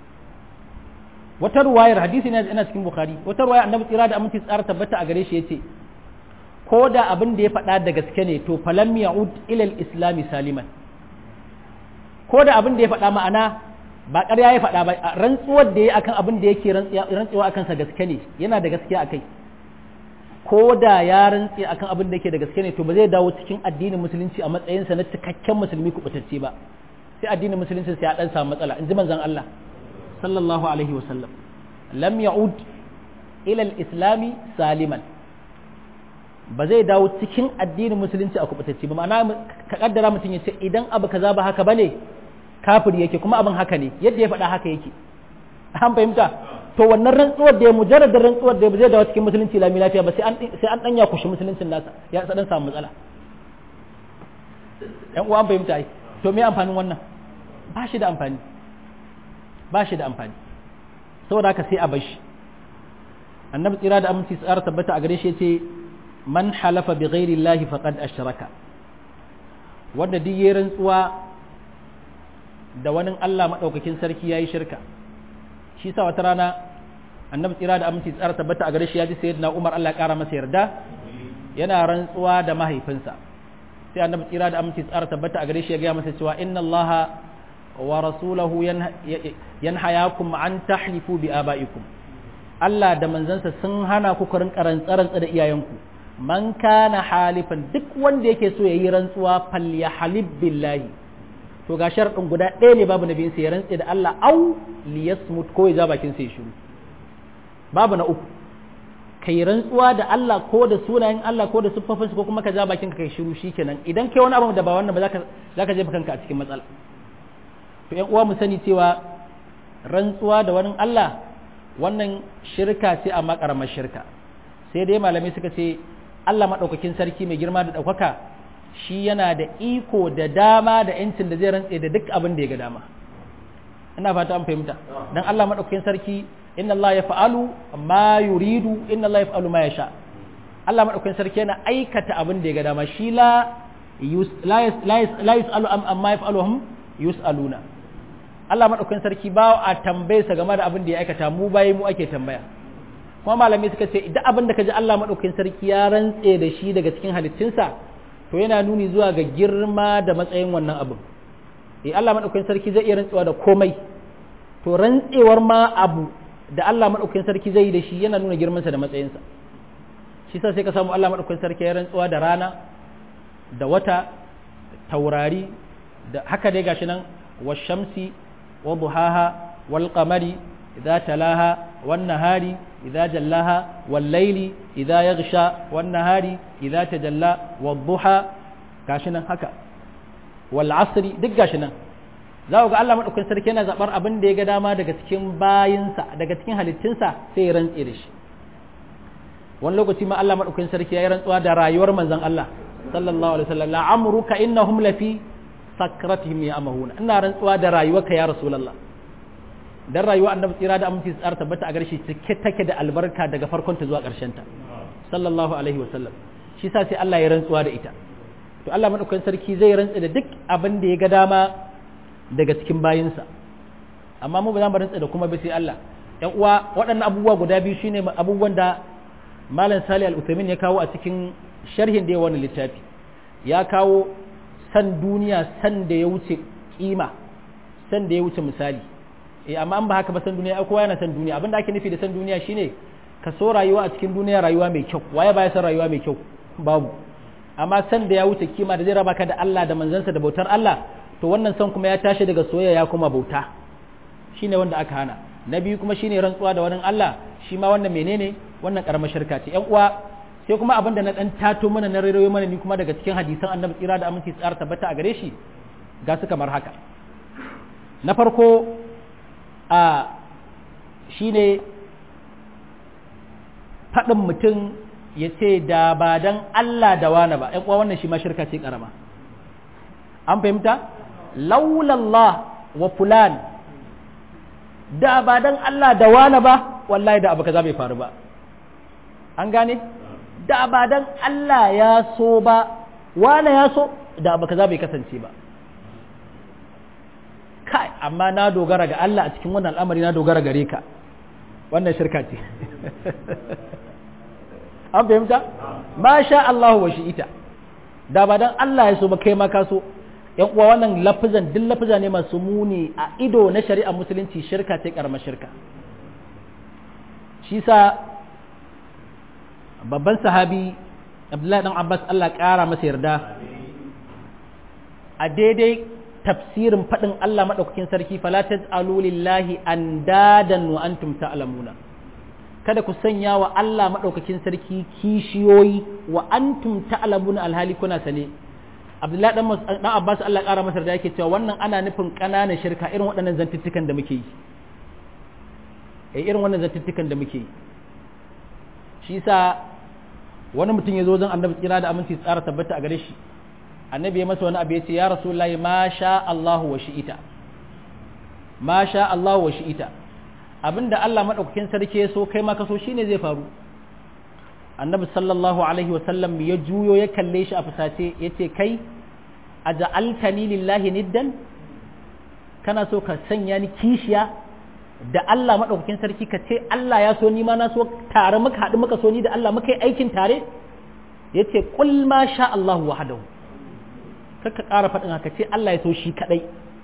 wata ruwayar hadisi ne yana cikin bukhari wata ruwayar annabi tsira da aminci tsara tabbata a gare shi yace ko da abin da ya faɗa da gaske ne to falam ya'ud ila al-islam saliman ko da abin da ya faɗa ma'ana ba ƙarya ya faɗa ba rantsuwar da ya akan abin da yake rantsuwa akan sa gaske ne yana da gaskiya akai ko da ya rantsi akan abin da yake da gaske ne to ba zai dawo cikin addinin musulunci a matsayinsa na cikakken musulmi kubutacce ba sai addinin musulunci sai ya dan samu matsala in ji manzon Allah sallallahu alaihi wasallam lam ya'ud ila al-islami saliman ba zai dawo cikin addinin musulunci a kubutacce ba ma'ana ka kaddara mutum ya ce idan abu kaza ba haka bane kafiri yake kuma abin haka ne yadda ya faɗa haka yake an fahimta to wannan rantsuwar da ya mujarrad rantsuwar da ya zai dawo cikin musulunci lami lafiya ba sai an sai an danya kushi musuluncin nasa ya dan samu matsala yan uwa an fahimta ai to me amfanin wannan ba shi da amfani ba shi da amfani saboda haka sai a bar shi annabi tsira da aminci tsara tabbata a gare shi yace man halafa bi ghairi llahi faqad ashraka wanda duk yayin rantsuwa da wani Allah madaukakin sarki yayi shirka shi sa wata rana annabi tsira da aminci tsara tabbata a gare shi ya ji sayyidina Umar Allah ya kara masa yarda yana rantsuwa da mahaifinsa sai annabi tsira da aminci tsara tabbata a gare shi ya gaya masa cewa inna Allah wa rasulahu yanhayakum an tahlifu bi abaikum Allah da manzansa sun hana ku karin karantsa da iyayenku man kana halifan duk wanda yake so yayi rantsuwa falyahalib billahi to ga sharadin guda ɗaya ne babu nabiyin sai ya rantse da Allah au liyasmut ko ya ja bakin sai shiru babu na uku kai rantsuwa da Allah ko da sunayen Allah ko da siffofinsa ko kuma ka ja bakin ka kai shiru shikenan idan kai wani abu da ba wannan ba zaka zaka jefa kanka a cikin matsala to ƴan uwa mu sani cewa rantsuwa da wani Allah wannan shirka ce amma karamar shirka sai dai malamai suka ce Allah madaukakin sarki mai girma da ɗaukaka shi yana da iko da dama da yancin da zai rantse da duk abin da ya ga dama ina fata an fahimta dan Allah madaukakin sarki inna Allah ya fa'alu ma yuridu inna Allah ya fa'alu ma ya sha Allah maɗaukakin sarki yana aikata abin da ya ga dama shi la la yus'alu amma yaf'aluhum yus'aluna Allah madaukakin sarki ba a tambaye sa game da abin da ya aikata mu bayi mu ake tambaya kuma malamai suka ce idan abin da kaji Allah madaukakin sarki ya rantse da shi daga cikin halittunsa to yana nuni zuwa ga girma da matsayin wannan abin eh Allah madaukakin sarki zai iya rantsewa da komai to rantsewar ma abu da Allah madaukakin sarki zai yi da shi yana nuna girmansa da matsayinsa shi sa sai ka samu Allah madaukakin sarki ya rantsuwa da rana da wata taurari da haka dai gashi nan washamsi wa duhaha wal qamari idza talaha wan nahari idza jallaha wal layli idza yaghsha wan nahari idza tajalla wad duha gashi nan haka wal asri duk gashi nan za ku ga Allah madaukakin sarki yana zabar abin da ya ga dama daga cikin bayinsa daga cikin halittunsa sai ya rantse da shi wani lokaci ma Allah madaukakin sarki ya yi rantsuwa da rayuwar manzon Allah sallallahu alaihi wasallam la'amruka innahum lafi sakratihim ya'mahuna ina rantsuwa da rayuwarka ya rasulullah dan rayuwa annabi tsira da aminci tsara tabbata a garshi cike take da albarka daga farkon ta zuwa karshen ta sallallahu alaihi wasallam shi sa sai Allah ya rantsuwa da ita to Allah madaukakin sarki zai rantsa da duk abin da ya ga dama daga cikin bayinsa amma mu ba za mu rantsa da kuma ba sai Allah ƴan uwa waɗannan abubuwa guda biyu shine abubuwan da malam Salih al-Uthaymin ya kawo a cikin sharhin da ya wani littafi ya kawo san duniya san da ya wuce kima san da ya wuce misali eh amma an ba haka ba san duniya ai kowa yana san duniya abinda ake nufi da san duniya shine ka so rayuwa a cikin duniya rayuwa mai kyau waye baya san rayuwa mai kyau babu amma san da ya wuce kima da zai raba ka da Allah da manzansa da bautar Allah to wannan san kuma ya tashi daga soyayya ya kuma bauta shine wanda aka hana na biyu kuma shine rantsuwa da wani Allah shi ma wannan menene wannan karamar shirka ce ƴan uwa sai kuma abin da na dan tato mana na rairayo mana ni kuma daga cikin hadisan annabi tsira da aminci tsara tabbata a gare shi ga su kamar haka na farko a shine faɗin mutum ya ce da ba dan Allah da wani ba ƴan uwa wannan shi ma shirka ce karama an fahimta laulallah wa fulan da ba dan Allah da wani ba wallahi da abu kaza bai faru ba an gane da ba dan Allah ya so ba wane ya so da abu kaza bai kasance ba kai amma na dogara ga Allah a cikin wannan al'amari na dogara gare ka wannan shirka ce an fahimta ma sha Allah wa shi ita da ba dan Allah ya so ba kai ma ka so yan uwa wannan lafizan duk lafiza ne masu muni a ido na shari'a musulunci shirka ce karamar shirka shi sa babban sahabi abdullahi dan abbas allah ƙara masa yarda a daidai tafsirin faɗin allah maɗaukakin sarki falatat alulillahi an dadan wa antum ta'lamuna kada ku sanya wa allah maɗaukakin sarki kishiyoyi wa antum ta'lamuna alhali kuna sane abdullahi dan abbas allah ƙara masa yarda yake cewa wannan ana nufin ƙananan shirka irin waɗannan zantuttukan da muke yi irin wannan zantuttukan da muke yi shi sa wani mutum ya zo zan annabi tsira da aminci tsara tabbata a gare shi annabi ya masa wani abu ya ce ya rasulullahi ma sha Allahu wa shi'ita ma sha Allahu wa shi'ita abinda Allah madaukakin sarki ya so kai ma ka so shine zai faru annabi sallallahu alaihi wa sallam ya juyo ya kalle shi a fusace ya ce kai aja'altani lillahi niddan kana so ka sanya ni kishiya da Allah maɗaukakin sarki ka ce Allah ya so ni ma na so tare muka haɗu muka so ni da Allah muka yi aikin tare ya ce ƙul ma sha Allah wahadahu kaka ƙara faɗin haka ce Allah ya so shi kaɗai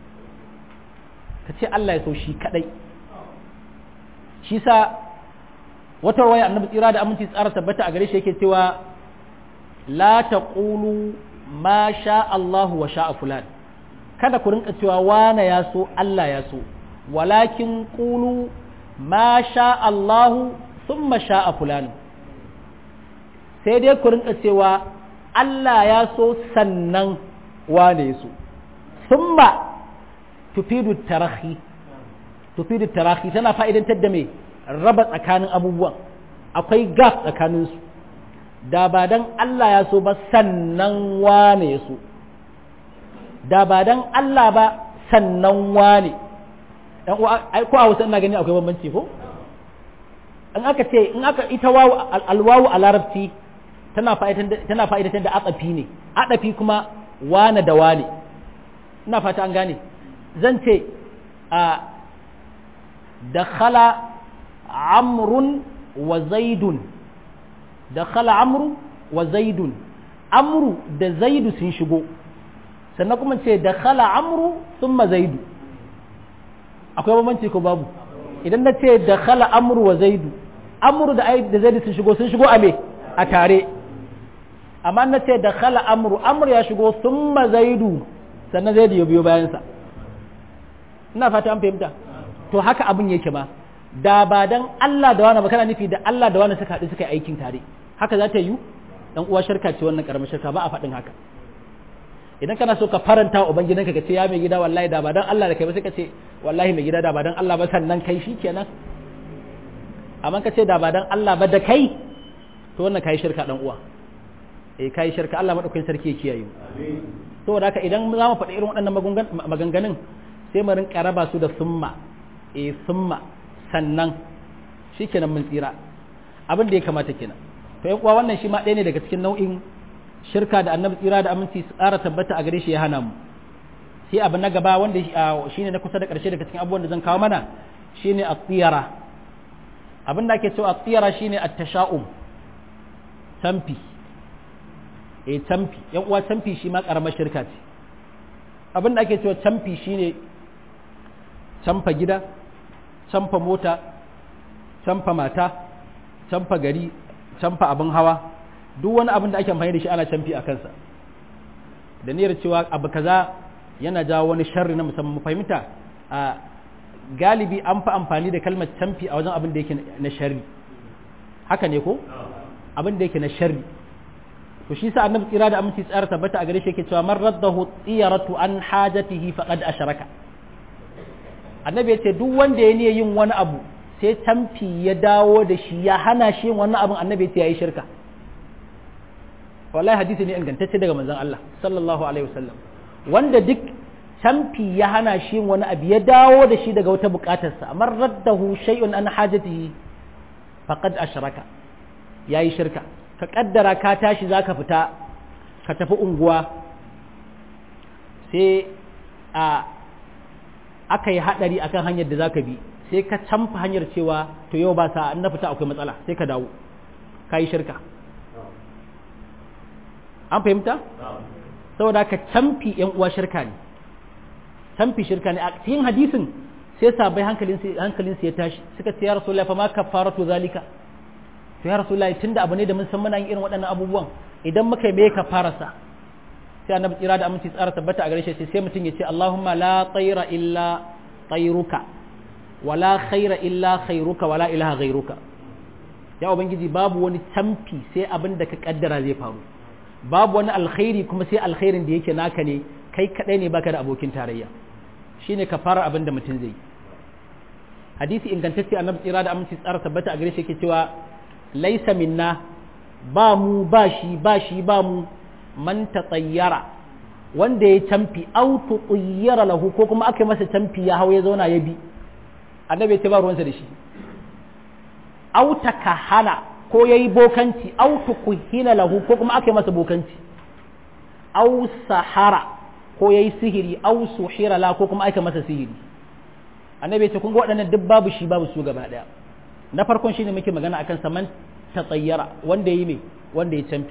ka ce Allah ya so shi kaɗai shi sa wata waya annabi tsira da aminci tsara tabbata a gare shi yake cewa la taqulu ma sha Allah wa sha fulan kada ku rinka cewa wane ya so Allah ya so walakin ƙulu ma sha Allahu sun sha a fulani sai dai ku rinka cewa Allah ya so sannan wane su sun ba tufidu tarahi tufidu tarahi tana fa'idantar da mai raba tsakanin abubuwan akwai gaf tsakaninsu da ba don Allah ya so ba sannan wane su da ba don Allah ba sannan wane dan uwa ai ko a Hausa ina gani akwai bambanci ko in aka ce in aka ita wawu alwawu a larabci tana fa'idatar tana fa'idatar da atsafi ne atsafi kuma wane da wane ina fata an gane zan ce a dakhala amrun wa zaidun dakhala amru wa zaidun amru da zaidu sun shigo sannan kuma ce dakhala amru thumma zaidu akwai bambanci ko babu idan na ce dakhala amru wa zaidu amru da da zaidu sun shigo sun shigo a me a tare amma na ce dakhala amru amru ya shigo thumma zaidu sannan zaidu ya biyo bayansa ina fata an fahimta to haka abin yake ba da ba dan Allah da wani kana nufi da Allah da wani suka haɗu suka yi aikin tare haka za ta yi dan uwa shirka ce wannan karamar shirka ba a faɗin haka idan kana so ka faranta wa ubangidanka ka ce ya mai gida wallahi da ba dan Allah da kai ba sai ka ce wallahi mai gida da ba dan Allah ba sannan kai shikenan amma ka ce da ba dan Allah ba da kai to wannan kai shirka dan uwa eh kai shirka Allah madaukakin sarki ya kiyaye amin saboda haka idan za mu faɗi irin waɗannan maganganun sai mu rinka raba su da summa e summa sannan shikenan mun tsira abin da ya kamata kenan to yan uwa wannan shi ma ɗaya ne daga cikin nau'in shirka da annabi tsira da aminci su ƙara tabbata a gare shi ya hana mu sai abu na gaba wanda shine na kusa da ƙarshe daga cikin abubuwan da zan kawo mana shine at-tiyara abin da ake cewa at-tiyara shine at-tasha'um tamfi eh tamfi yan uwa tamfi shi ma ƙaramar shirka ce abin da ake cewa tamfi shine camfa gida camfa mota camfa mata camfa gari camfa abin hawa duk wani abin da ake amfani da shi ana camfi a kansa da niyyar cewa abu kaza yana jawo wani sharri na musamman mu fahimta a galibi an fi amfani da kalmar camfi a wajen abin da yake na sharri haka ne ko abin da yake na sharri to shi sa annabi tsira da aminci tsara tabbata a gare shi yake cewa man raddahu tsiyaratu an hajatihi faqad asharaka annabi ya ce duk wanda ya niyyar yin wani abu sai tamfi ya dawo da shi ya hana shi yin wannan abin annabi ya ce yayi shirka wallahi hadisi ne ingantacce daga manzon Allah sallallahu alaihi wasallam wanda duk tamfi ya hana shi yin wani abu ya dawo da shi daga wata bukatarsa amar raddahu shay'un an hajatihi faqad ashraka yayi shirka ka kaddara ka tashi zaka fita ka tafi unguwa sai a aka yi haɗari akan hanyar da za ka bi sai ka canfa hanyar cewa to yau ba sa na fita akwai matsala sai ka dawo ka yi shirka an fahimta? saboda ka canfi yan uwa shirka ne canfi shirka ne a cikin hadisin sai sabai hankalinsu ya tashi suka ce ya rasu fa ma kafaratu zalika to ya rasu tunda abu ne da mun san muna yin irin waɗannan abubuwan idan muka yi me ka farasa sai annabi tsira da aminci tsara tabbata a gare shi sai mutum ya ce Allahumma la tsaira illa tsairuka wala khaira illa khairuka wala ilaha ghairuka ya ubangiji babu wani tamfi sai abin da ka kaddara zai faru babu wani alkhairi kuma sai alkhairin da yake naka ne kai kadai ne baka da abokin tarayya shine ka fara abin da mutum zai hadisi ingantacce annabi tsira da aminci tsara tabbata a gare shi yake cewa laisa minna ba mu ba shi ba shi ba mu man tsayyara wanda ya camfi au tsayyara lahu ko kuma aka masa camfi ya hau ya zauna ya bi annabi ya ce ba ruwansa da shi au takahana ko yayi bokanci au tukuhina lahu ko kuma aka masa bokanci au sahara ko yayi sihiri au suhira la ko kuma aka masa sihiri annabi ya ce kun ga waɗannan duk babu shi babu su gaba ɗaya na farkon shine muke magana akan saman tsayyara wanda yi me wanda ya camfi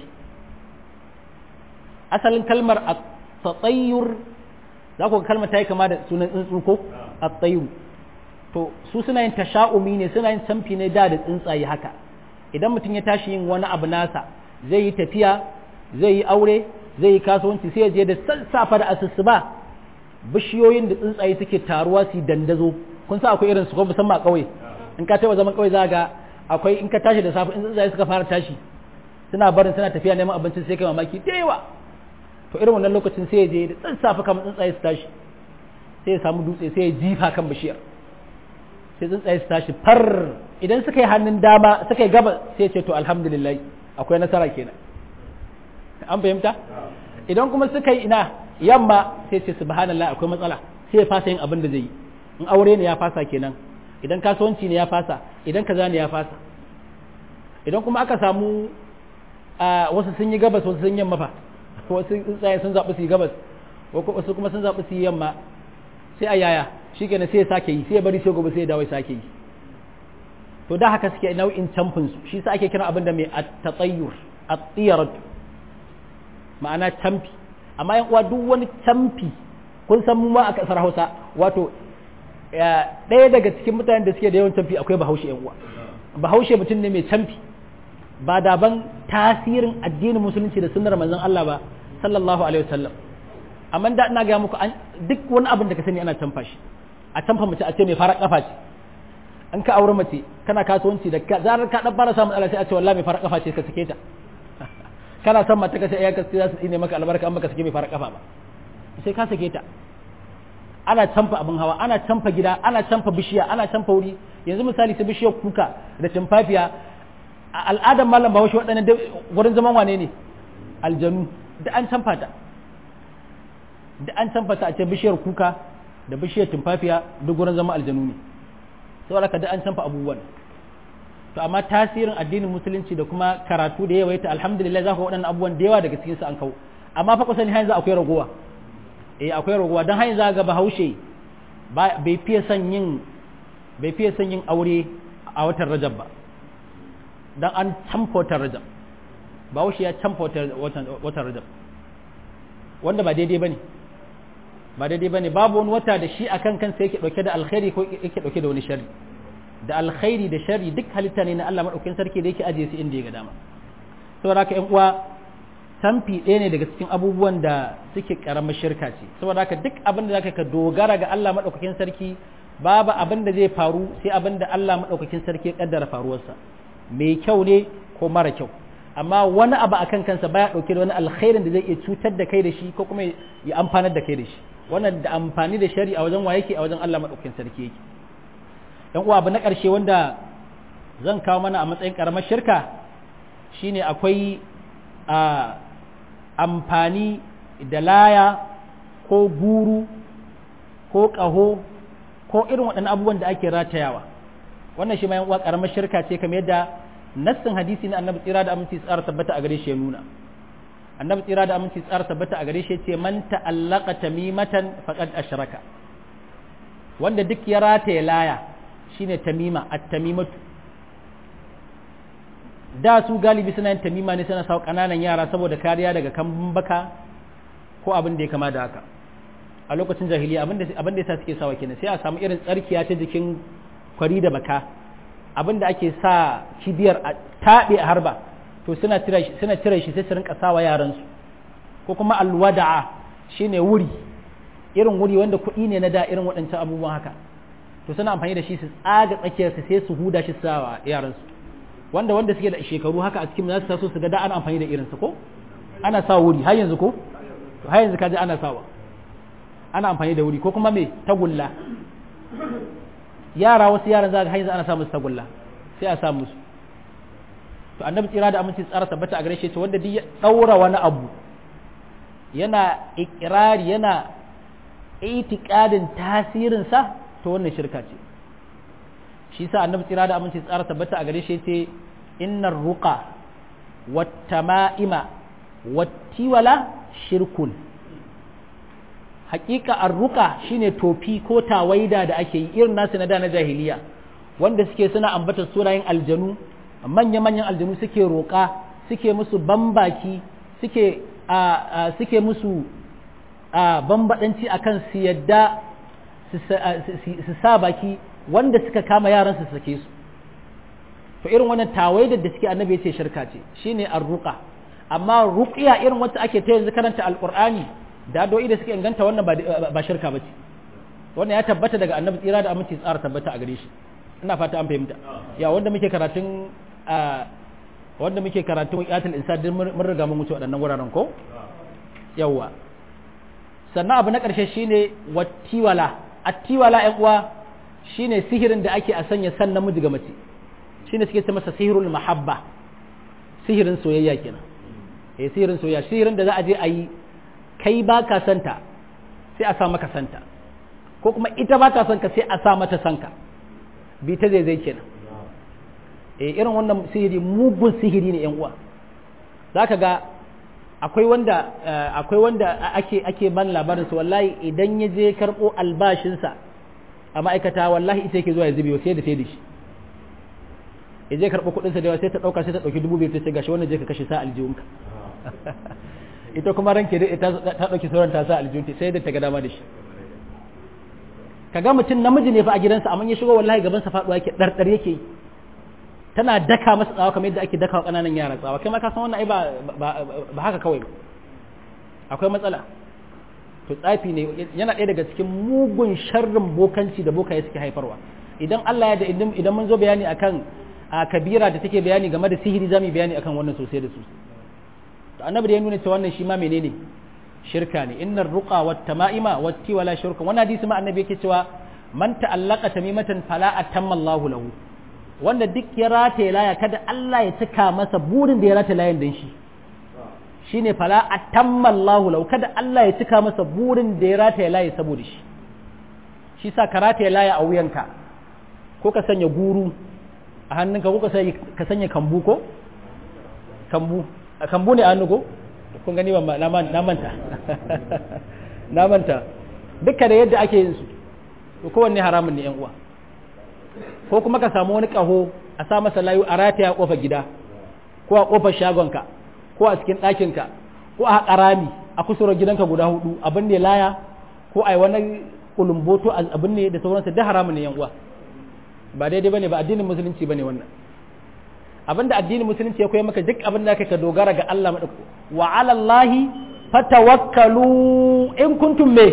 asalin kalmar a tsayyur za ku kalmar ta yi kama da sunan tsuntsu ko a tsayyur to su suna yin tasha'umi ne suna yin camfi ne da da tsuntsaye haka idan mutum ya tashi yin wani abu nasa zai yi tafiya zai yi aure zai yi kasuwanci sai ya je da sassafa da asusuba bishiyoyin da tsuntsaye suke taruwa su dandazo kun sa akwai irin su ko musamman a ƙauye in ka taɓa zaman ƙauye za ga akwai in ka tashi da safe in tsuntsaye suka fara tashi suna barin suna tafiya neman abincin sai kai mamaki da yawa to irin wannan lokacin sai ya je da tsuntsafe kamar tsuntsaye su tashi sai ya samu dutse sai ya jifa kan bishiyar sai tsuntsaye su tashi far idan suka yi hannun dama suka yi gaba sai ya ce to alhamdulillah akwai nasara kenan an fahimta idan kuma suka yi ina yamma sai ce subhanallah akwai matsala sai ya fasa yin abin da zai yi in aure ne ya fasa kenan idan kasuwanci ne ya fasa idan kaza ne ya fasa idan kuma aka samu wasu sun yi gabas wasu sun yamma fa ko wasu tsuntsaye sun zaɓi su yi gabas wasu kuma sun zaɓi su yi yamma sai a yaya shi kenan sai ya sake yi sai ya bari sai gobe sai ya dawo ya sake yi to da haka suke nau'in camfin su shi sa ake kira abin da mai at-tatayyur at-tiyarat ma'ana camfi amma yan uwa duk wani camfi kun san mu ma a kasar Hausa wato ɗaya daga cikin mutanen da suke da yawan camfi akwai Bahaushe yan uwa Bahaushe mutum ne mai camfi ba daban tasirin addinin musulunci da sunnar manzon Allah ba sallallahu alaihi wasallam amma da ina ga muku duk wani abin da ka sani ana camfa shi a camfa mace a ce mai fara kafa ce an ka aure mace kana kasuwanci da zarar ka dan fara samun Allah sai a ce wallahi mai fara kafa ce ka sake ta kana son mata ka sai iyayenka za su tsine maka albarka an baka sake mai fara kafa ba sai ka sake ta ana canfa abin hawa ana canfa gida ana canfa bishiya ana canfa wuri yanzu misali ta bishiyar kuka da tumfafiya a al'adar malam bahaushe waɗannan wurin zaman wane ne aljanu da an canfa ta da an canfa ta a ce bishiyar kuka da bishiyar tumfafiya duk wurin zaman aljanu ne saboda ka da an canfa abubuwan to amma tasirin addinin musulunci da kuma karatu da yawaita alhamdulillah za ku waɗannan abubuwan da yawa daga cikinsu an kawo amma fa kusan har yanzu akwai ragowa eh akwai ragowa don har yanzu ga bahaushe bai fiye son yin bai fiye son yin aure a watan rajab ba dan an camfa watan rajab bahaushe ya camfa watan rajab wanda ba daidai bane ba daidai bane babu wani wata da shi akan kansa yake dauke da alkhairi ko yake dauke da wani sharri da alkhairi da sharri duk halitta ne na Allah madaukakin sarki da yake ajiye su inda ya ga dama saboda haka ƴan uwa tamfi ɗaya ne daga cikin abubuwan da suke karamar shirka ce saboda haka duk abin da zaka ka dogara ga Allah madaukakin sarki babu abin da zai faru sai abin da Allah madaukakin sarki ya kaddara faruwarsa mai kyau ne ko mara kyau amma wani abu akan kansa baya dauke da wani alkhairin da zai iya cutar da kai da shi ko kuma ya amfanar da kai da shi wannan da amfani da shari a wajen wa yake a wajen Allah madaukakin sarki yake dan uwa abu na ƙarshe wanda zan kawo mana a matsayin ƙaramar shirka shine akwai a amfani da laya ko guru ko ƙaho ko irin waɗannan abubuwan da ake ratayawa wannan shi ma uwa ƙaramar shirka ce kamar yadda nassin hadisi na annabi tsira da aminci tsara tabbata a gare shi ya nuna annabi tsira da aminci tsara tabbata a gare shi ya ce man ta'allaka tamimatan faqad ashraka wanda duk ya rataya laya shine tamima at-tamimatu da su galibi suna yin tamima ne suna sawa kananan yara saboda kariya daga kambun baka ko abin da ya kama da haka a lokacin jahiliya abin da abin da yasa suke sawa kenan sai a samu irin tsarkiya ta jikin kwari da baka abin da ake sa kibiyar a taɓe a harba to suna cire shi suna cire shi sai su rinka sawa yaran su ko kuma alwada'a shine wuri irin wuri wanda kuɗi ne na da irin waɗancan abubuwan haka to suna amfani da shi su tsaga tsakiyarsa sai su huda shi sawa yaransu wanda wanda suke da shekaru haka a cikin za su taso su ga da ana amfani da irinsa ko ana sa wuri har yanzu ko to har yanzu kaji ana sawa ana amfani da wuri ko kuma me tagulla yara wasu yaran za ga har yanzu ana sa musu tagulla sai a sa musu to annabi tsira da aminci tsara tabbata a gare shi to wanda duk ya daura wani abu yana ikirari yana itikadin tasirinsa to wannan shirka ce shi sa annabi tsira da aminci tsara tabbata a gare shi ce innar ruqa wattama'ima wattiwala shirkun hakika arruqa shine tofi ko tawaida da ake yi irin nasu na da na jahiliya wanda suke suna ambata sunayen aljanu manya manyan aljanu suke roƙa suke musu bambaki suke a suke musu a bambadanci akan su yadda su sa baki wanda suka kama yaran su sake su to irin wannan tawaidar da suke annabi ya ce shirka ce shine arruqa amma ruqiya irin wacce ake ta yanzu karanta alqur'ani da do'i da suke inganta wannan ba shirka bace wannan ya tabbata daga annabi tsira da aminci tsara tabbata a gare shi ina fata an fahimta ya wanda muke karatun wanda muke karatun iyatul insan din mun riga mun wuce waɗannan wuraren ko yawa sannan abu na ƙarshe shine wattiwala attiwala ƴan uwa shine sihirin da ake a sanya san namiji ga mace shine suke ce masa sihirul mahabba sihirin soyayya kenan eh sihirin soyayya sihirin da za a je a yi kai ba ka santa sai a sa maka santa ko kuma ita ba ta son ka sai a sa mata sanka bi ta zai zai kenan eh irin wannan sihiri mugun sihiri ne yan uwa zaka ga akwai wanda akwai wanda ake ake ban labarin su wallahi idan ya je karbo albashinsa a ma'aikata wallahi ita yake zuwa ya zube sai da sai da shi ya je karbo kuɗin sa da sai ta dauka sai ta dauki dubu biyar ta ce gashi wannan je ka kashe sa aljihunka ita kuma ranke da ta ta dauki sauran ta sa aljihunta sai da ta ga dama da shi kaga mutum namiji ne fa a gidansa amma ya shigo wallahi gaban sa faduwa yake dardar yake yi tana daka masa tsawa kamar yadda ake daka wa kananan yara tsawa kai ma ka san wannan ai ba ba haka kawai akwai matsala to tsafi ne yana ɗaya daga cikin mugun sharrin bokanci da bokaye suke haifarwa idan Allah ya da idan mun zo bayani akan a kabira da take bayani game da sihiri zamu bayani akan wannan sosai da sosai to annabi da ya nuna cewa wannan shi ma menene shirka ne innar ruqa wat tama'ima wat tiwala shirka wannan hadisi ma annabi yake cewa man ta'allaqa tamimatan fala atamma Allahu lahu wanda duk ya rataye laya kada Allah ya cika masa burin da ya rataye layan dan shi shine fala atamma Allahu lahu kada Allah ya cika masa burin da ya rataye laya saboda shi shi sa ka rataye laya a wuyanka ko ka sanya guru a hannunka ko ka sanya kambu ko kambu kambu ne a hannu ko kun gani ba na manta na manta duka da yadda ake yin su to kowanne haramun ne yan uwa ko kuma ka samu wani kaho a sa masa layu a rataya a kofar gida ko a kofar shagonka ko a cikin ɗakinka ko a haƙarami a kusurar gidanka guda hudu abin ne laya ko a yi wani kulumboto abin ne da sauransa da haramun ne yan uwa ba daidai bane ba addinin musulunci bane wannan abinda addinin musulunci ya koya maka duk abin da ka dogara ga Allah madauki wa ala Allahi fatawakkalu in kuntum me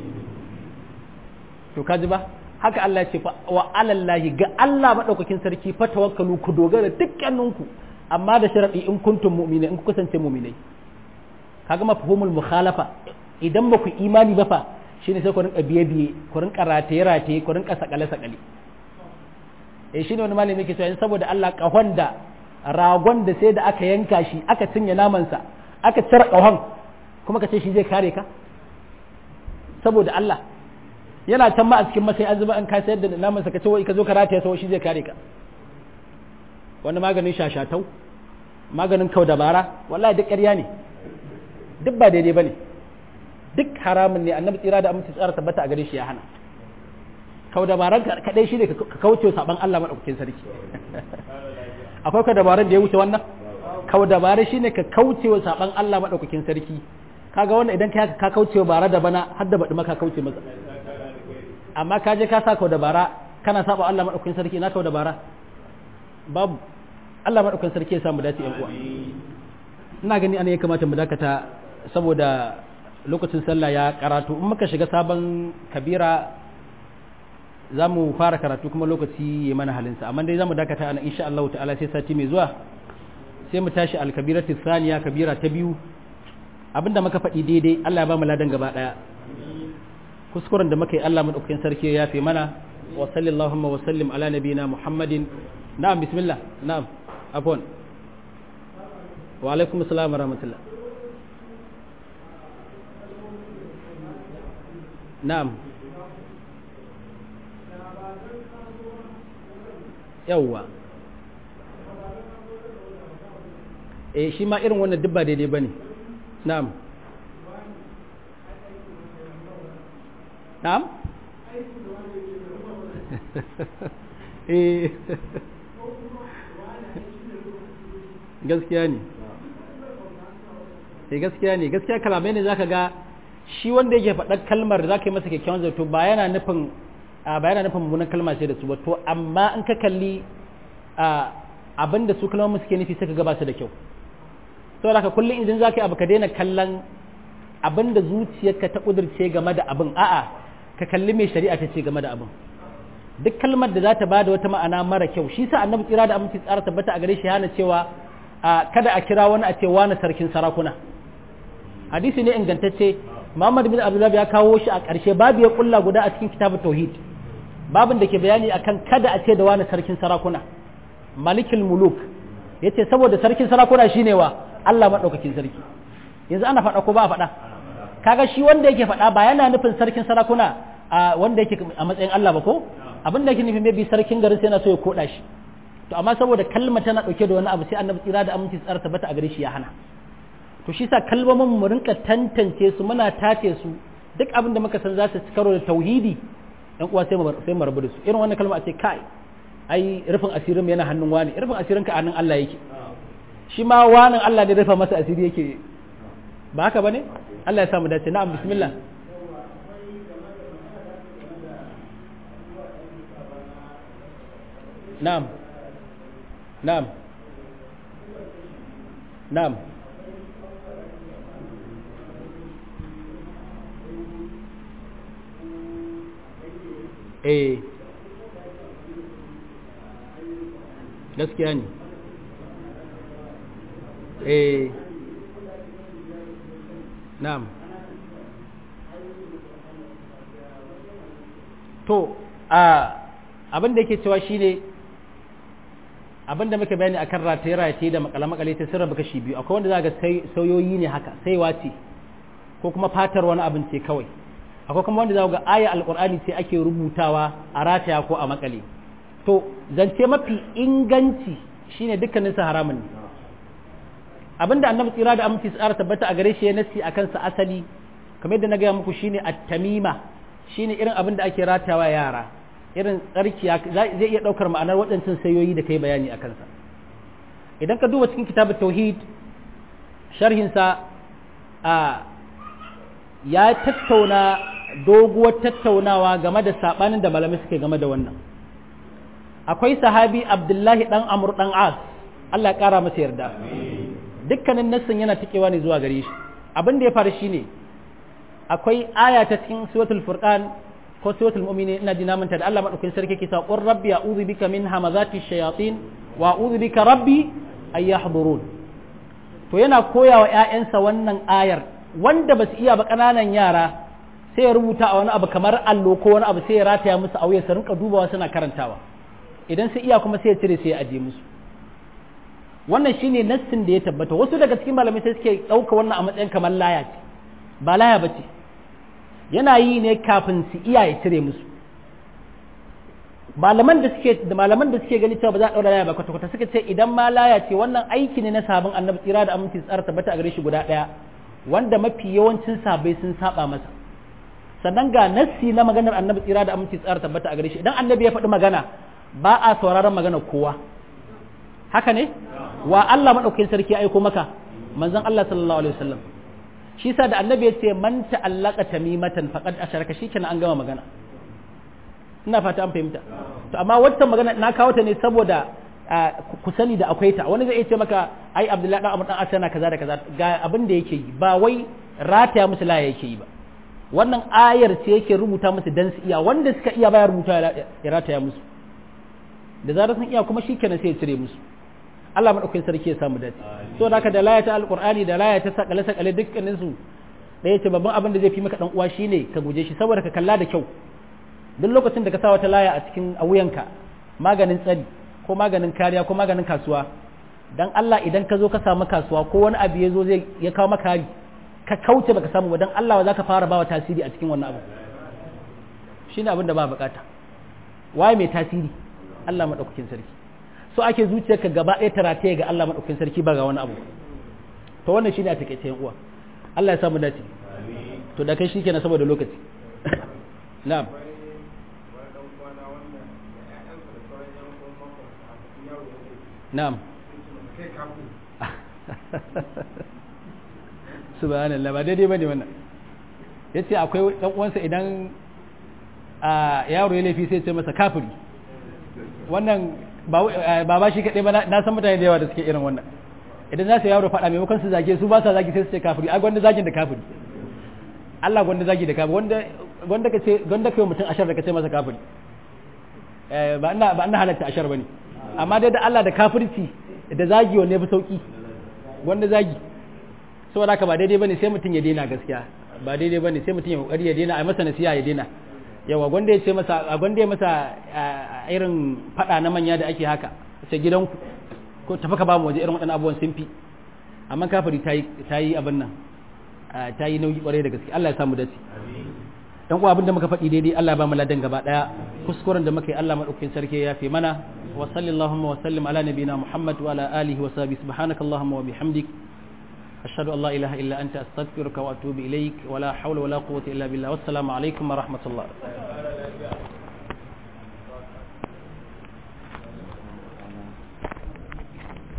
to kaji ba haka Allah ya ce wa ala Allahi ga Allah madaukakin sarki fatawakkalu ku dogara dukkaninku amma da sharadi in kuntum mu'minai in ku kasance mu'minai kaga mafhumul mukhalafa idan ba ku imani ba fa shine sai ku rinka biye biye ku rinka rataye rataye ku rinka sakale sakale eh shine wani malami yake cewa saboda Allah kahon da ragon da sai da aka yanka shi aka cinye namansa aka cire kahon kuma ka ce shi zai kare ka saboda Allah yana can ma a cikin masai an zuba an ka sayar da namansa ka ce wai ka zo ka rataye sau shi zai kare ka wani maganin shashatau maganin kau dabara wallahi duk ƙarya ne duk ba daidai bane duk haramun ne annabi tsira da aminci tsara tabbata a gare shi ya hana kau dabaran kadai shi ne ka kauce saban Allah madaukakin sarki akwai ka dabaran da ya wuce wannan kau dabara shi ne ka kauce wa saban Allah madaukakin sarki kaga wannan idan ka ka kauce wa bara da bana har da baɗi maka kauce masa amma ka je ka sa kau dabara kana saba Allah madaukakin sarki na kau dabara babu Allah madaukakin sarki ya samu dace yan uwa ina gani ana ya kamata mu dakata saboda lokacin sallah ya karatu in muka shiga sabon kabira za mu fara karatu kuma lokaci ya mana halinsa amma dai za mu dakata ana insha Allah ta'ala sai sati mai zuwa sai mu tashi alkabiratu thaniya kabira ta biyu abinda muka faɗi daidai Allah ya ba mu ladan gaba daya kuskuren da muka yi Allah madaukakin sarki ya yafe mana wa sallallahu wa sallim ala nabiyina muhammadin na'am bismillah na'am afwan wa alaikum assalam wa rahmatullah na'am yawwa eh shi ma irin wannan dubba daidai bane na'am na'am eh gaskiya ne eh gaskiya ne gaskiya kalamai ne zaka ga shi wanda yake faɗar kalmar zaka yi masa kyakkyawan zato ba yana nufin a ba yana nufin mummunan kalma ce da su ba to amma in ka kalli abin da su kalmomin suke nufi suka gaba su da kyau saboda haka kullum idan zaka yi abu ka daina kallon abin da zuciyarka ta kudurce game da abin a'a ka kalli mai shari'a ta ce game da abin duk kalmar da za ta bada wata ma'ana mara kyau shi sa annabi tsira da aminci tsara tabbata a gare shi yana cewa kada a kira wani a ce wani sarkin sarakuna hadisi ne ingantacce Muhammad bin Abdullah ya kawo shi a ƙarshe babu ya kulla guda a cikin kitabut tauhid babin da ke bayani akan kada a ce da wani sarkin sarakuna malikul muluk yace saboda sarkin sarakuna shine wa Allah madaukakin sarki yanzu ana faɗa ko ba a faɗa kaga shi wanda yake faɗa ba yana nufin sarkin sarakuna a wanda yake a matsayin Allah ba ko abin da yake nufin maybe sarkin garin sai yana so ya koda shi to amma saboda kalma tana dauke da wani abu sai annabi tsira da aminci tsara tabbata a gare shi ya hana to shi sa kalmomin mu rinka tantance su muna tace su duk abin da muka san za su ci karo da tauhidi ɗan uwa sai mu sai mu rabu da su irin wannan kalma a ce kai ai rufin asirin yana hannun wani rufin asirin ka hannun Allah yake shi ma wani Allah ne rufa masa asiri yake ba haka bane Allah ya samu dace na'am bismillah na'am na'am na'am eh gaskiya ne eh na'am to a abin da yake cewa shine abin da muka bayani akan rataye rataye da makale makale ta sirra baka shi biyu akwai wanda za ga sauyoyi ne haka sai wace ko kuma fatar wani abin ce kawai akwai kuma wanda za ga aya alkur'ani ce ake rubutawa a rataya ko a makale to zance mafi inganci shine dukkanin sa haramun ne abinda annabi tsira da aminci tsara tabbata a gare shi ya nasi akan sa asali kamar yadda na gaya muku shine at-tamima shine irin abin da ake ratawa yara irin tsarkiya zai iya daukar ma'anar waɗancan sayoyi da kai bayani a kansa idan ka duba cikin kitabut tauhid sharhin sa a ya tattauna doguwar tattaunawa game da sabanin da malamai suke game da wannan akwai sahabi abdullahi dan amur dan as Allah ya kara masa yarda dukkanin nassin yana tikewa ne zuwa gare shi abin da ya faru shine akwai aya ta cikin suratul furqan ko suratul mu'minin ina jina manta da Allah madaukakin sarki ke sa qur rabbi a'udhu bika min hamazati shayatin wa a'udhu bika rabbi ay yahdurun to yana koya wa ƴaƴansa wannan ayar wanda ba su iya ba ƙananan yara sai ya rubuta a wani abu kamar allo ko wani abu sai ya rataya musu a wuya su rinka dubawa suna karantawa idan su iya kuma sai ya cire sai ya aje musu wannan shine nassin da ya tabbata wasu daga cikin malamai sai suke ɗauka wannan a matsayin kamar laya ce ba laya ba ce yana yi ne kafin su iya ya cire musu malaman da suke da malaman da suke gani cewa ba za a ɗaura laya ba kwata-kwata suka ce idan ma laya ce wannan aiki ne na sabon annabi tsira da aminci tsara tabbata a gare shi guda ɗaya wanda mafi yawancin sabai sun saba masa sannan ga nassi na maganar annabi tsira da aminci tsara tabbata a gare shi idan annabi ya faɗi magana ba a sauraron magana kowa haka ne wa Allah madaukakin sarki aiko maka manzon Allah sallallahu alaihi wasallam shi yasa da annabi ya ce man ta'allaka tamimatan faqad asharaka shikenan an gama magana ina fata an fahimta to amma wata magana na kawo ta ne saboda ku sani da akwai ta wani zai iya ce maka ai Abdullahi dan Amr dan Asana kaza da kaza ga abin da yake yi ba wai rataya musu laya yake yi ba wannan ayar ce yake rubuta musu dan su iya wanda suka iya baya rubuta ya rataya musu da zarar sun iya kuma shikenan sai ya cire musu Allah madaukakin sarki ya samu dace so da haka da laya ta alqur'ani da laya ta sakale sakale dukkanin su da yace babban abin da zai fi maka dan uwa shine ka guje shi saboda ka kalla da kyau duk lokacin da ka sa wata laya a cikin a wuyanka maganin tsari ko maganin kariya ko maganin kasuwa dan Allah idan ka zo ka samu kasuwa ko wani abu ya zo zai ya kawo maka hari ka kauce baka samu ba dan Allah wa zaka fara bawa tasiri a cikin wannan abu shine abin da ba bukata waye mai tasiri Allah madaukakin sarki so ake zuciyarka gaba ɗaya tarataye ga Allah madaukakin sarki ba ga wani abu to wannan shine a takeice yan uwa Allah ya samu dace to da kai shikenan saboda lokaci na'am na'am subhanallah ba daidai bane wannan yace akwai dan uwansa idan a yaro ya laifi sai ya ce masa kafiri wannan ba ba shi kadai ba na san mutane da yawa da suke irin wannan idan za su yaro faɗa maimakon su zage su ba sa zagi sai su ce kafiri a gwanda zagin da kafiri Allah gwanda zagi da kafiri wanda gwanda ka ce gwanda kai mutum ashar da ka ce masa kafiri ba ina ba ina halatta ashar bane amma dai da Allah da kafirci da zagi wanne fi sauki wanda zagi saboda haka ba daidai bane sai mutum ya daina gaskiya ba daidai bane sai mutum ya kokari ya daina a masa nasiha ya daina yawa gwanda ya ce masa a gwanda ya masa irin fada na manya da ake haka sai gidanku ko tafi ka ba mu waje irin waɗannan abubuwan sun fi amma kafiri ta yi abin nan ta yi nauyi kwarai da gaske Allah ya samu dace dan uwa abin da muka faɗi daidai Allah ya ba mu ladan gaba daya kuskuren da muka yi Allah madaukakin sarki ya fi mana wa sallallahu wa sallim ala nabiyina Muhammad wa ala alihi wa sahbihi subhanakallahumma wa bihamdik ashhadu an la ilaha illa anta astaghfiruka wa atubu ilaik wa la hawla wa la quwwata illa billah wassalamu alaikum wa rahmatullah